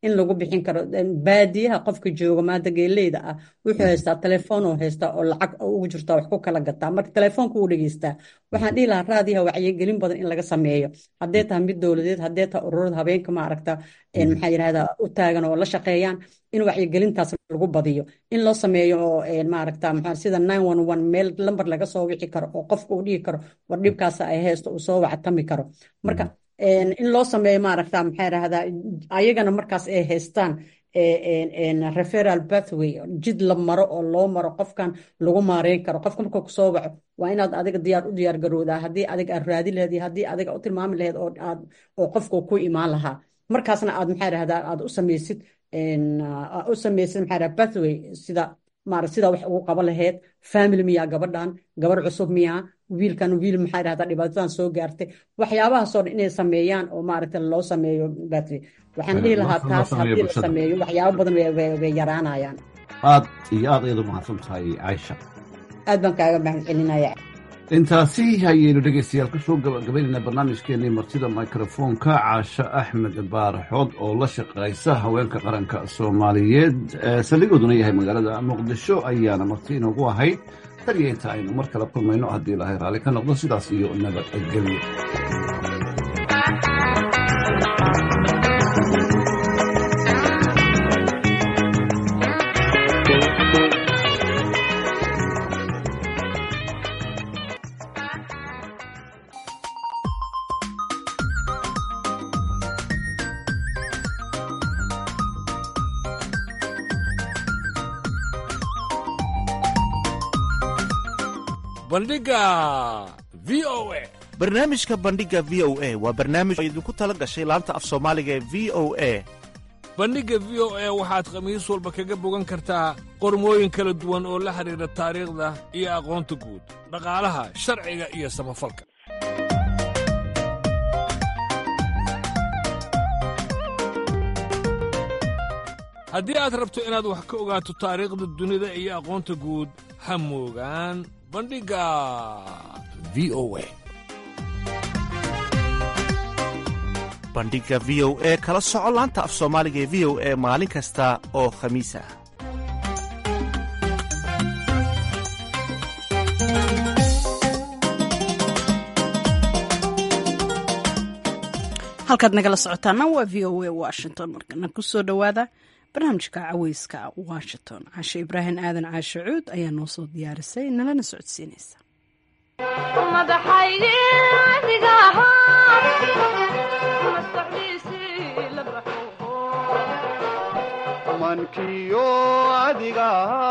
in lagu bixin karo baadiyaha qofka jooga maanta geeleyda ah wuxuu haystaa telefoon oo haystaa oo lacag ugu jirtaa wax ku kala gataa marka telefoonka uu dhegeystaa waxaan dhihi lahaa raadiyaha wacyigelin badan in laga sameeyo haddee tahay mid dowladeed haddee tahay ururada habeenka maaragta maxaa yidhahdaa u taagan oo la shaqeeyaan in wacyigelintaas lagu badiyo in loo sameeyo oo maaragta maxaa sida nine one one meel lambar laga soo wici karo oo qofka uu dhihi karo war dhibkaas ay haysto uu soo wactami karo marka in loo sameeyo maaragta maxaa yidhahdaa ayagana markaas ay haystaan referal pathway jid la maro oo loo maro qofkan lagu maareyn karo qofka markuu kusoo waco waa inaad adiga diyaar u diyaar garoodaa haddii adiga aad raadi laheed iyo haddii adiga u tilmaami laheed oo aad oo qofku ku imaan lahaa markaasna aad maxaa yidhahdaa aad u samaysid u samaysid maxaa yidhahdaa pathway sida maaragt sida wax ugu qaban laheyd family miyaa gabadhan gabar cusub miyaa wiilkan wiil maxaa yidhahdaa dhibaatadan soo gaartay waxyaabahaasoo dhan inay sameeyaan oo maaragta loo sameeyo batri waxaan dhihi lahaa taas haddii la sameeyo waxyaabo badan way yaraanayaan aad iyo aad ayaad u mahadsan tahay caaisha aad baan kaaga mahad celinaya intaasi ayaynu dhegaystayaal ka soo gabagabaynaynaa barnaamijkeenii martida mikrofoonka caasho axmed baaraxood oo la shaqaysa haweenka qaranka soomaaliyeed saldhigooduna yahay magaalada muqdisho ayaana marti inoogu ahayd tan iyo inta aynu mar kale kulmayno haddii ilaahay raalli ka noqdo sidaas iyo nabadgelyo bandhiga v o a barnaamijka bandhiga v o a waa barnaamij oo idinku tala gashay laanta af soomaaliga ee v o a bandhigga v o a waxaad khamiis walba kaga bogan kartaa qormooyin kala duwan oo la xidhiidha taariikhda iyo aqoonta guud dhaqaalaha sharciga iyo samafalka haddii aad rabto inaad wax ka ogaato taariikhda dunida iyo aqoonta guud ha moogaan bandhigga v o a bandhigga v o e kala soco laanta af soomaaliga ee v o e maalin kasta oo khamiis ah halkaad nagala socotaana waa v o a washington markana kusoo dhowaada barnaamijka caweyska washington cashe ibraahim aadan caashe cuud ayaa noo soo diyaarisay nalana socodsiinaysa mankiyo adiga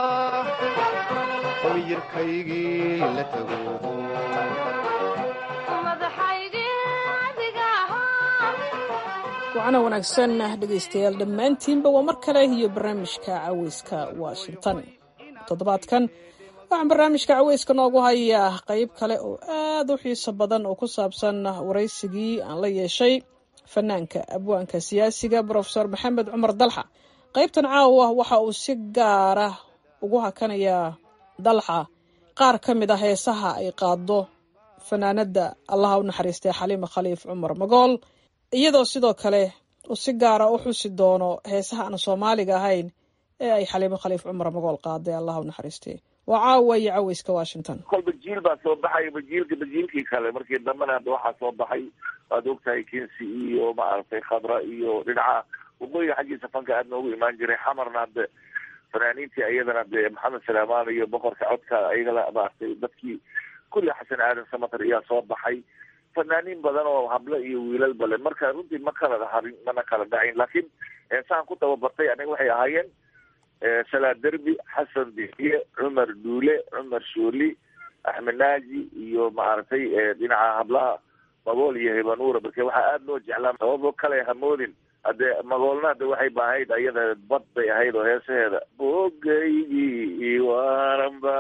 miyirkaygii la tago wacana wanaagsan dhegaystayaal dhammaantiinba waa mar kale iyo barnaamijka caweyska washington toddobaadkan waxaan barnaamijka caweyska noogu hayaa qayb kale oo aad u xiiso badan oo ku saabsan waraysigii aan la yeeshay fanaanka abwaanka siyaasiga brofesor maxamed cumar dalxa qaybtan caawa waxa uu si gaara ugu hakanayaa dalxa qaar ka mid a heesaha ay qaado fanaanada allaha u naxariistay xaliima khaliif cumar magool iyadoo sidoo kale uu si gaara u xusi doono heesaha aan soomaaliga ahayn ee ay xaliimo khaliif cumar magool qaaday allah u naxariistay waa caawa iyo caweyska washington kolba jiil baa soo baxay bajiilka bajiilkii kale markii dambena hadda waxaa soo baxay waad ogtahay kinsi iyo maaragtay khadra iyo dhinaca waqooyiga xaggiisa fanka aad noogu imaan jiray xamarna hadde fanaaniintii ayadana de maxamed salaamaan iyo boqorka codka ayagala maaragtay dadkii kulli xasan aadan samatar ayaa soo baxay fanaaniin badan oo hablo iyo wiilalba le marka runtii ma kala harin mana kala dhacayn laakiin saan ku tababartay aniga waxay ahaayeen salaa derbi xasan dixiye cumar duule cumar shooli axmed naaji iyo maaragtay dhinaca hablaha magool iyo hibanuura marka waxaa aada loo jeclaa sababo kale hamoodin hadde magoolna hadde waxay baahayd ayada bad bay ahayd oo heesaheeda bogaygii waranba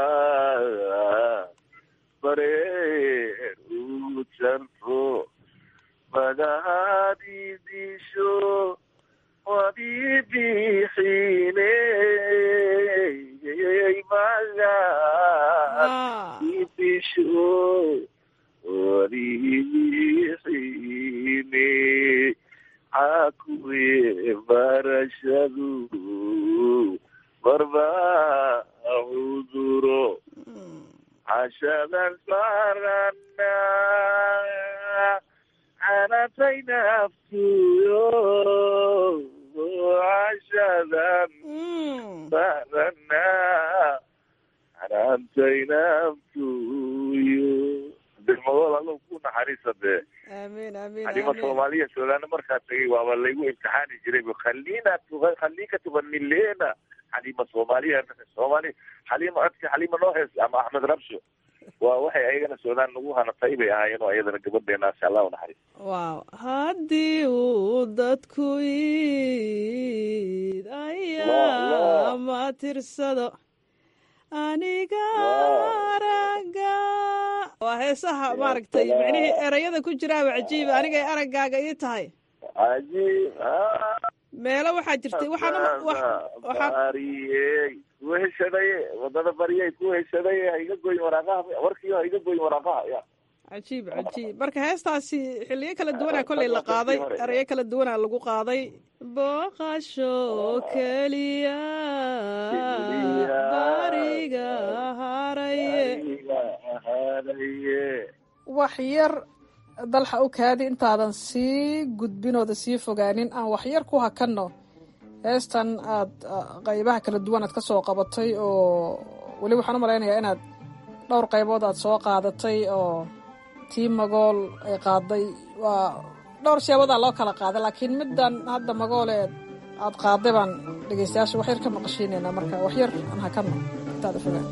bareer u janto madahadidisho wadibixine magadidisho wadibixine cakuwe bara cashadan saarana canatay naftuyo cashadan saarana canatay naftuyo degmadood allo ku naxariisa dee amiin amiin xalima soomaaliya soolaana markaa tagay waaba laygu imtixaani jiray khalina tuga khalika tuganilena xalima soomaaliya soomaali xalima codki xalima noo hees ama axmed rabsho waa waxay ayagana soolaan nagu hanatay bay ahaayeen oo ayadana gabadheena insha allah unaxariis waaw haddii uu dadku iid ayaa ma tirsado aniga araga waa heesaha maaragtay micnihii erayada ku jiraaba cajiiba anigay araggaaga ii tahay cajiib meelo waxaa jirtay waxaan bariyey ku heshadaye wadada bariyey ku heshadaye ha iga goyn waraaqaha warkiyo ha iga goyn waraaqaha ya cajiib cajiib marka heestaasi xiliyo kala duwanaa kolley la qaaday erayo kala duwanaa lagu qaaday booqasho keliya bariga haraye wax yar dalxa u kaadi intaadan sii gudbinooda sii fogaanin aan waxyar ku hakanno heestan aad qaybaha kala duwan aad ka soo qabatay oo weli waxaan u malaynayaa inaad dhowr qaybood aad soo qaadatay oo tii magool ay qaaday waa dhowr siyaabodaa loo kala qaaday laakiin middan hadda magoole aad qaaday baan dhegeystayaasha waxyar ka maqashiinaynaa marka waxyar aan hakanno intaada fogaan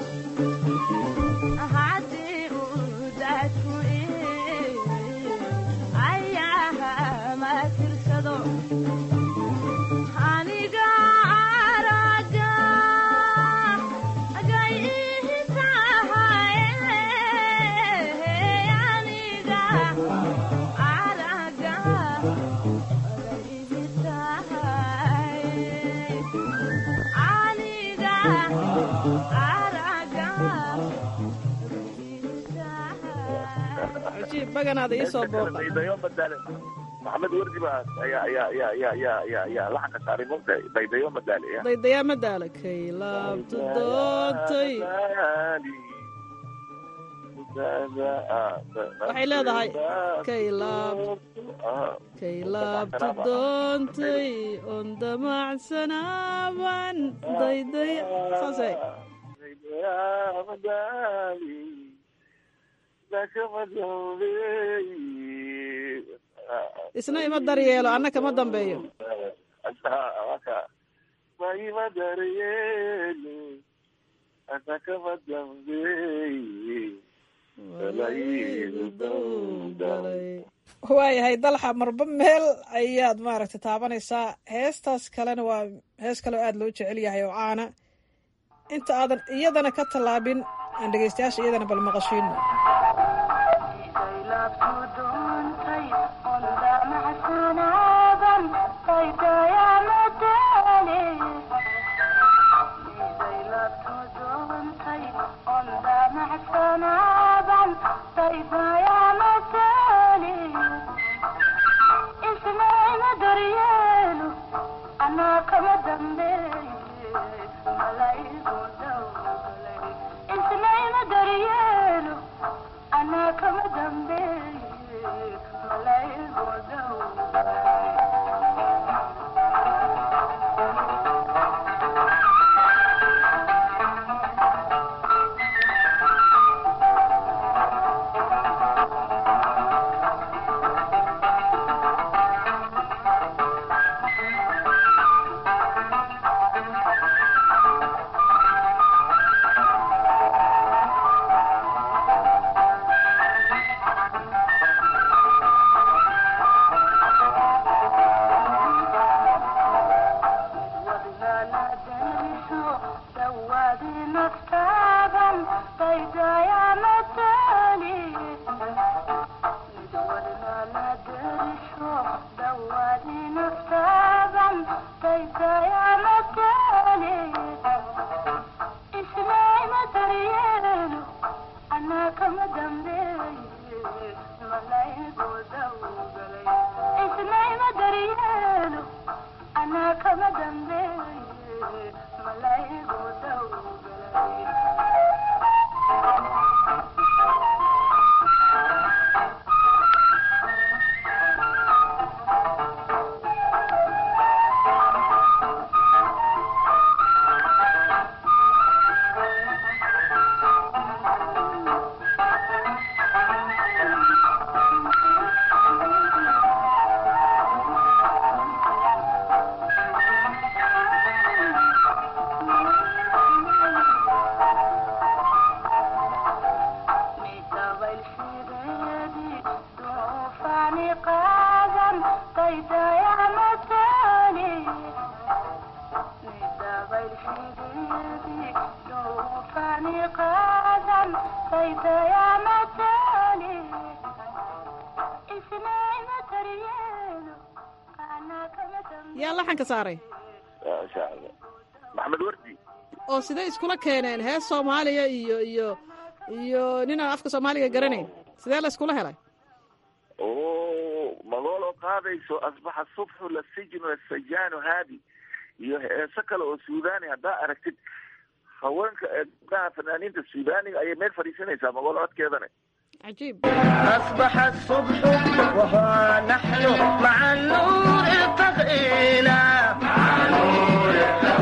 cajiib baganaada ii soo booqa daydayo madaale maxamed wardi baa ayaa ayaa ayaa ayaa ayaa ayaa ayaa laxanka saaray mogta daydayo madaale ya daydayaa madaala kay laabtu doontay waxay leedahay kay laab kay laabtu doontay on damacsanaaban dayday saasay isna ima daryeelo anna kama dambeeyo ima daryeelo anna kama dambeeye waayahay dalxa marba meel ayaad maaragtay taabanaysaa heestaas kalena waa hees kale oo aada loo jecel yahay oo caana inta aadan iyadana ka tallaabin aan dhegeystayaasha iyadana bal maqashiino yaa laxanka saaray maxamed wardi oo siday iskula keeneen hees soomaaliya iyo iyo iyo ninaan afka soomaaliga garanayn sidee la iskula helay o magooloo qaadayso asbaxa subxu la sijnu lasajaanu haadi iyo heeso kale oo suudani haddaa aragtid haweenka gabdhaha fanaaniinta suudaniga ayay meel fadhiisanaysaa magoolo codkeedana عجيب أصبح الصبح وها نحن مع النور التقينا مع النور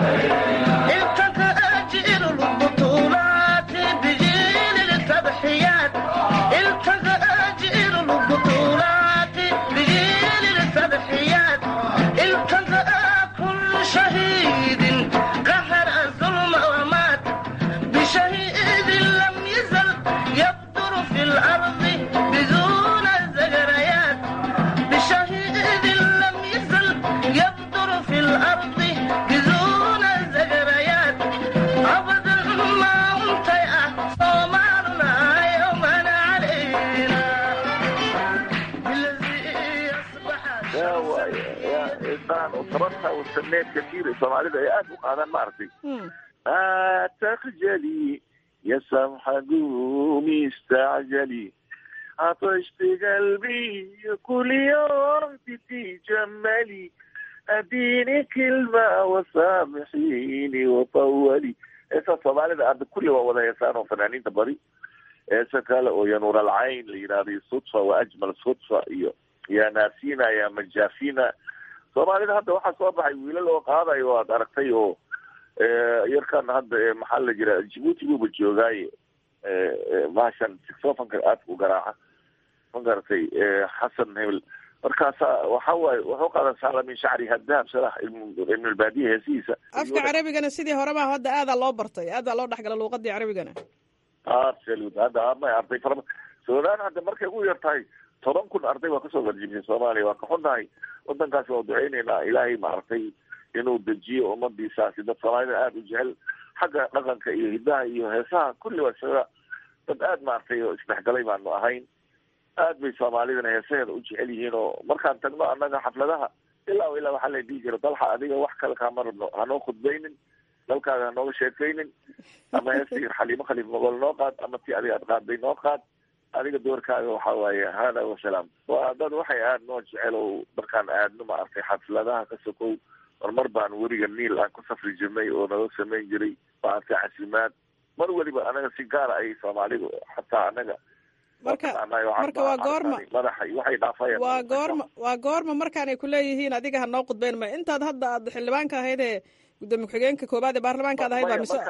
التقى أجيال البطولات بجيل التضحيات التقى أجيال البطولات بجيل التضحيات التقى كل شهيد قهر الظلم ومات بشهيد gabarta wasaneed kasiir soomaalida ay aada u qaadaan maaragtay لا تخجلي يا سمحة قومي استعجلي عطشت قلبي كل يوم تتجملي اديني كلمة وسامحيني وطولي إيسا soomaalida hadda kulli waa wada heesaan oo fanaaniinta bari heesa kale oo ya nuur alcayn la yidhahdo sudfa wa ajmal sudfa iyo ya naasina ya majaafina soomaalida hadda waxaa soo baxay wiilal oo qaadayo aad aragtay oo yarkan hadda maxaa la jira jibuuti buuba joogaaye bahashan sixofanka aadka u garaaca ma garatay xasan hebel markaasa waxa waaye wuxuu qaadan sala min shacri hadahab salah ibnulbaadiya heesihiisa afka carabigana sidii horeba hadda aadaa loo bartay aadaa loo dhexgala luuqadii carabigana absolut hadda ama arday fara suudaan hadda markay ugu yar tahay toban kun arday waa kasoo garjibisay soomaaliya waa ka xunnahay wadankaasi waa duceyneynaa ilaahay maaragtay inuu dejiyo ummadiisaasi dad soomaalida aada u jecel xagga dhaqanka iyo hidaha iyo heesaha kulli waa isaga dad aada maaragtay oo isdhexgalay baanu ahayn aad bay soomaalidana heesaheeda u jecel yihiin oo markaan tagno annaga xafladaha ilaa ilaa waxaa la dhihi jira dalxa adiga wax kale kaama rabno hanoo khudbaynin dalkaaga hanooga sheekaynin ama heestii xaliimo khaliif mogol noo qaad ama tii adiga aad qaaday noo qaad adiga doorkaaga waxa waaye hada wasalaam waa dad waxay aada noo jecel oo markaan aadno maaragtay xafladaha ka sokow marmar baan weriga niil aan ku safri jirnay oo naga samayn jiray maaragtay casimaad mar weliba anaga si gaara ay soomaalidu xataa anaga marka marka waa goorma madaxa waxay dhaafayaan waa goorma waa goorma markaanay kuleeyihiin adiga ha noo qudbeyn ma intaad hadda aad xildhibaanka ahayd ee gudoomiye ku-xigeenka koobaad ee baarlamaanka ad ahayd baa mise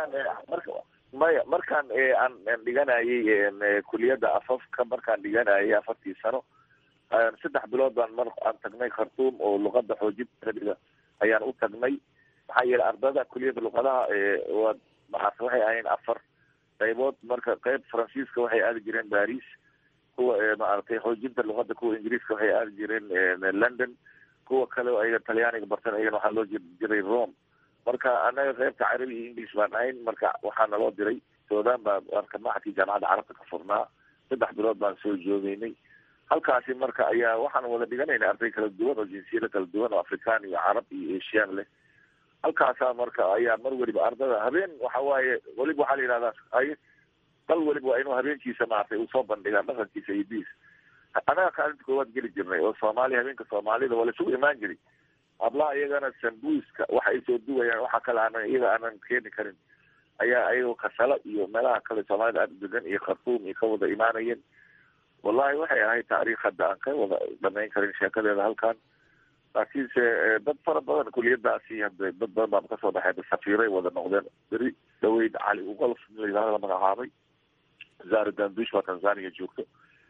maya markaan aan dhiganayay kuliyadda afafka markaan dhiganayay afartii sano saddex bilood baan mar aan tagnay khartuum oo luqada xoojinta arabiga ayaan u tagnay maxaa yeelay ardada kuliyadda luqadaha waa maarata waxay ahayn afar qaybood marka qayb faransiiska waxay aadi jireen baris kuwa maaragtay xoojinta luqada kuwa ingiriiska waxay aadi jireen london kuwa kale oo ayaga talyaaniga bartan ayagana waxaa loo jiri jiray rome marka anaga qaybta carabi iyo english baan ahayn marka waxaa naloo diray sudan baa marka maxadkii jaamacadda carabta ka furnaa saddex bilood baan soo joogeynay halkaasi marka ayaa waxaan wada dhiganayna arday kala duwan oo jinsiyada kala duwan oo afrikaan iyo carab iyo asian leh halkaasaa marka ayaa mar weliba ardada habeen waxa waaye weliba waxaa la yidhahdaa ay dal weliba waa inuu habeenkiisa maaragtay uu soo bandhigaa dhaqankiisa iyo diis anaga kaalinta koowaad geli jirnay oo soomaaliya habeenka soomaalida waa laisugu imaan jiray hablaha iyagana sambuiska waxa ay soo duwayaan waxa kale aanan iyaga aanan keeni karin ayaa ayagoo kasalo iyo meelaha kale soomaalida aada degan iyo khartuum iyo ka wada imaanayeen wallahi waxay ahayd taariikh hadda aan ka wada dhamayn karin sheekadeeda halkan laakiinse dad fara badan kuliyadaasi hadda dad badan baa kasoo baxay safiiray wada noqdeen beri dhaweyd cali ugolf layidhahda la magacaabay zara dandush baa tanzania joogto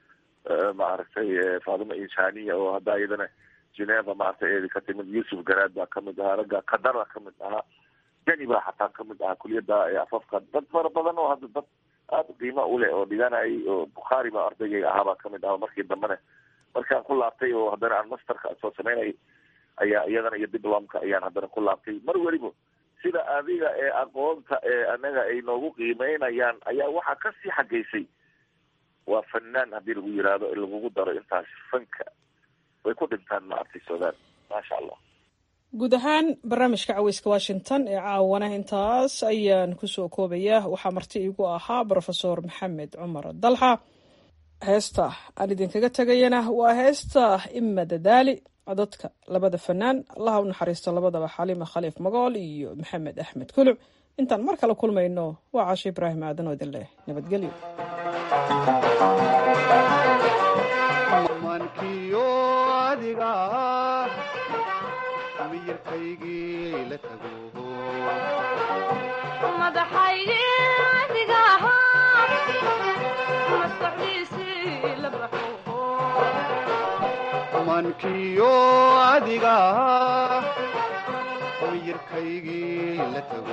maaragtay faadima insaniya oo hadda iyadana geneva maaragtay eedi ka timid yusuf garaad baa kamid ahaa ragga qadar baa kamid ahaa deni baa xataa kamid ahaa kuliyada afafka dad fara badan oo hadda dad aada qiimo uleh oo dhiganayay oo bukhaari baa ardaygayga ahaa baa kamid ahaa markii dambena markaan ku laabtay oo haddana aan masterka soo samaynay ayaa iyadana iyo diplomka ayaan haddana ku laabtay mar weliba sida adiga ee aqoonta ee anaga ay noogu qiimeynayaan ayaa waxaa kasii xagaysay waa fanaan haddii lagu yiraahdo in lagugu daro intaas fanka way ku dhintaan maaragtay sudan maasha allah guud ahaan barnaamijka caweyska washington ee caawana intaas ayaan kusoo koobaya waxaa marti iigu ahaa brofesor maxamed cumar dalxa heesta aan idinkaga tegayana waa heesta ima dadaali codadka labada fanaan allaha u naxariisto labadaba xaliima khaliif magool iyo maxamed axmed kuluc intaan mar kale kulmayno waa caasho ibraahim aadan oo idin leh nabadgelyo mankiyo adiga miyirkaygii la tago mankiyo adiga miyirkaygii la tago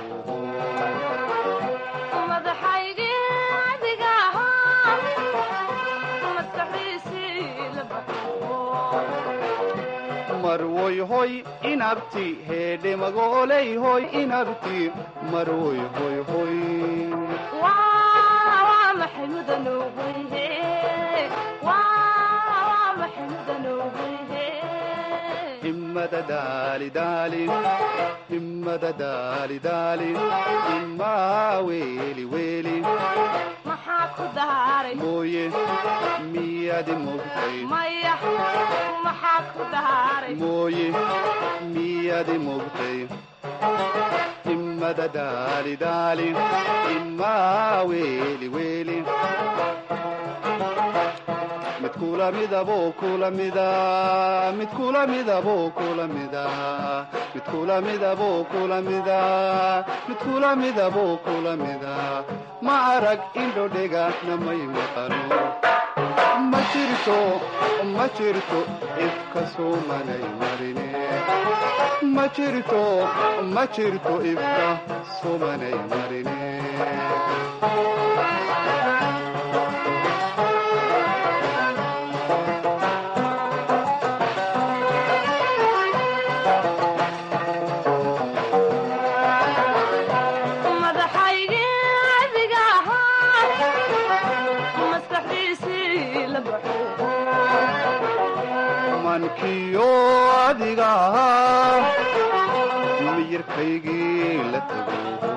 marwoy hoy inabti heedhe magooley hoy inabti marwoy hoy hoy ima himmada daali daali himmada daali daali himmaa weeli weeli maxaa ku daaray mooye miyaadi mogtay maya maxaa ku daaray mooye miyaadi mogtay himmada daali daali himmaa weeli weeli mid kula midaboo kula mida mid kula midaboo kula mida mid kula midaboo kula mida mid kula midaboo kula mida ma arag indhodhega namay maqano ma jirto ma jirto ifka soomanay marine ma jirto ma jirto ifka soomanay marine mankiyo adiga ahaa miyirkaygii la tago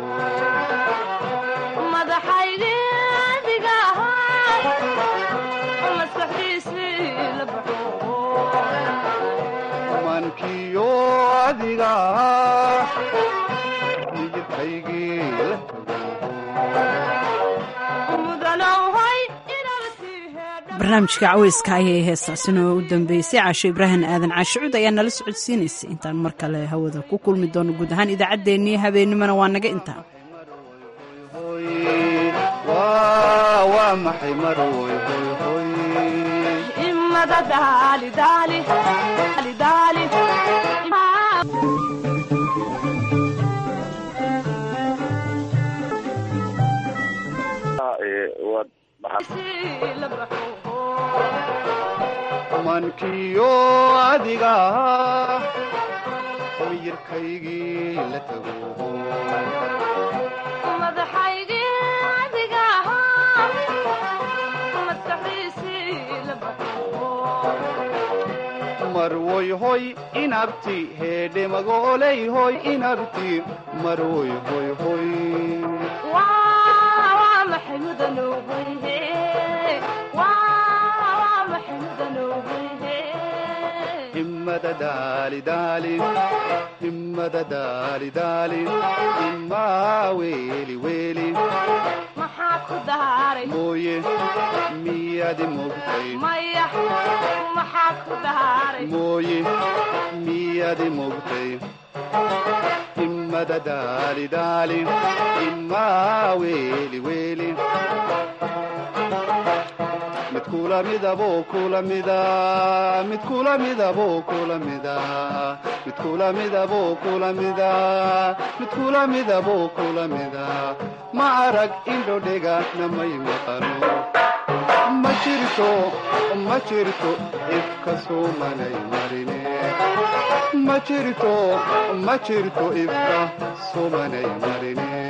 mankiyo adiga ahaa miyirkaygii la barnaamijka caweyska ayay heestaasina oo u dambeysay caasho ibraahim aadan caashicuud ayaa nala socodsiinaysay intaan mar kale hawada ku kulmi doono guud ahaan idaacaddeenii habeennimona waa naga intaa waa maxay marwoy hoy hoy himmada daali daali daali mankiyo adiga ahaa miyirkaygii la tago marwoy hoy inabti heedhe magooley hoy inabti marwoy hoy hoy himmada daali daali himmada daali daali himmaa weeli weeli maxaa ku daaray mooye miyaadi mogtay maya maxaa ku daaray mooye miyaadi mogtay himmada daali daali himmaa weeli weeli mid kula midaboo kula mida mid kula midaboo kula mida mid kula midaboo kula mida mid kula midaboo kula mida ma arag indhodhega namay maqano ma jirto ma jirto ifka soomanay marine ma jirto ma jirto ifka soomanay marine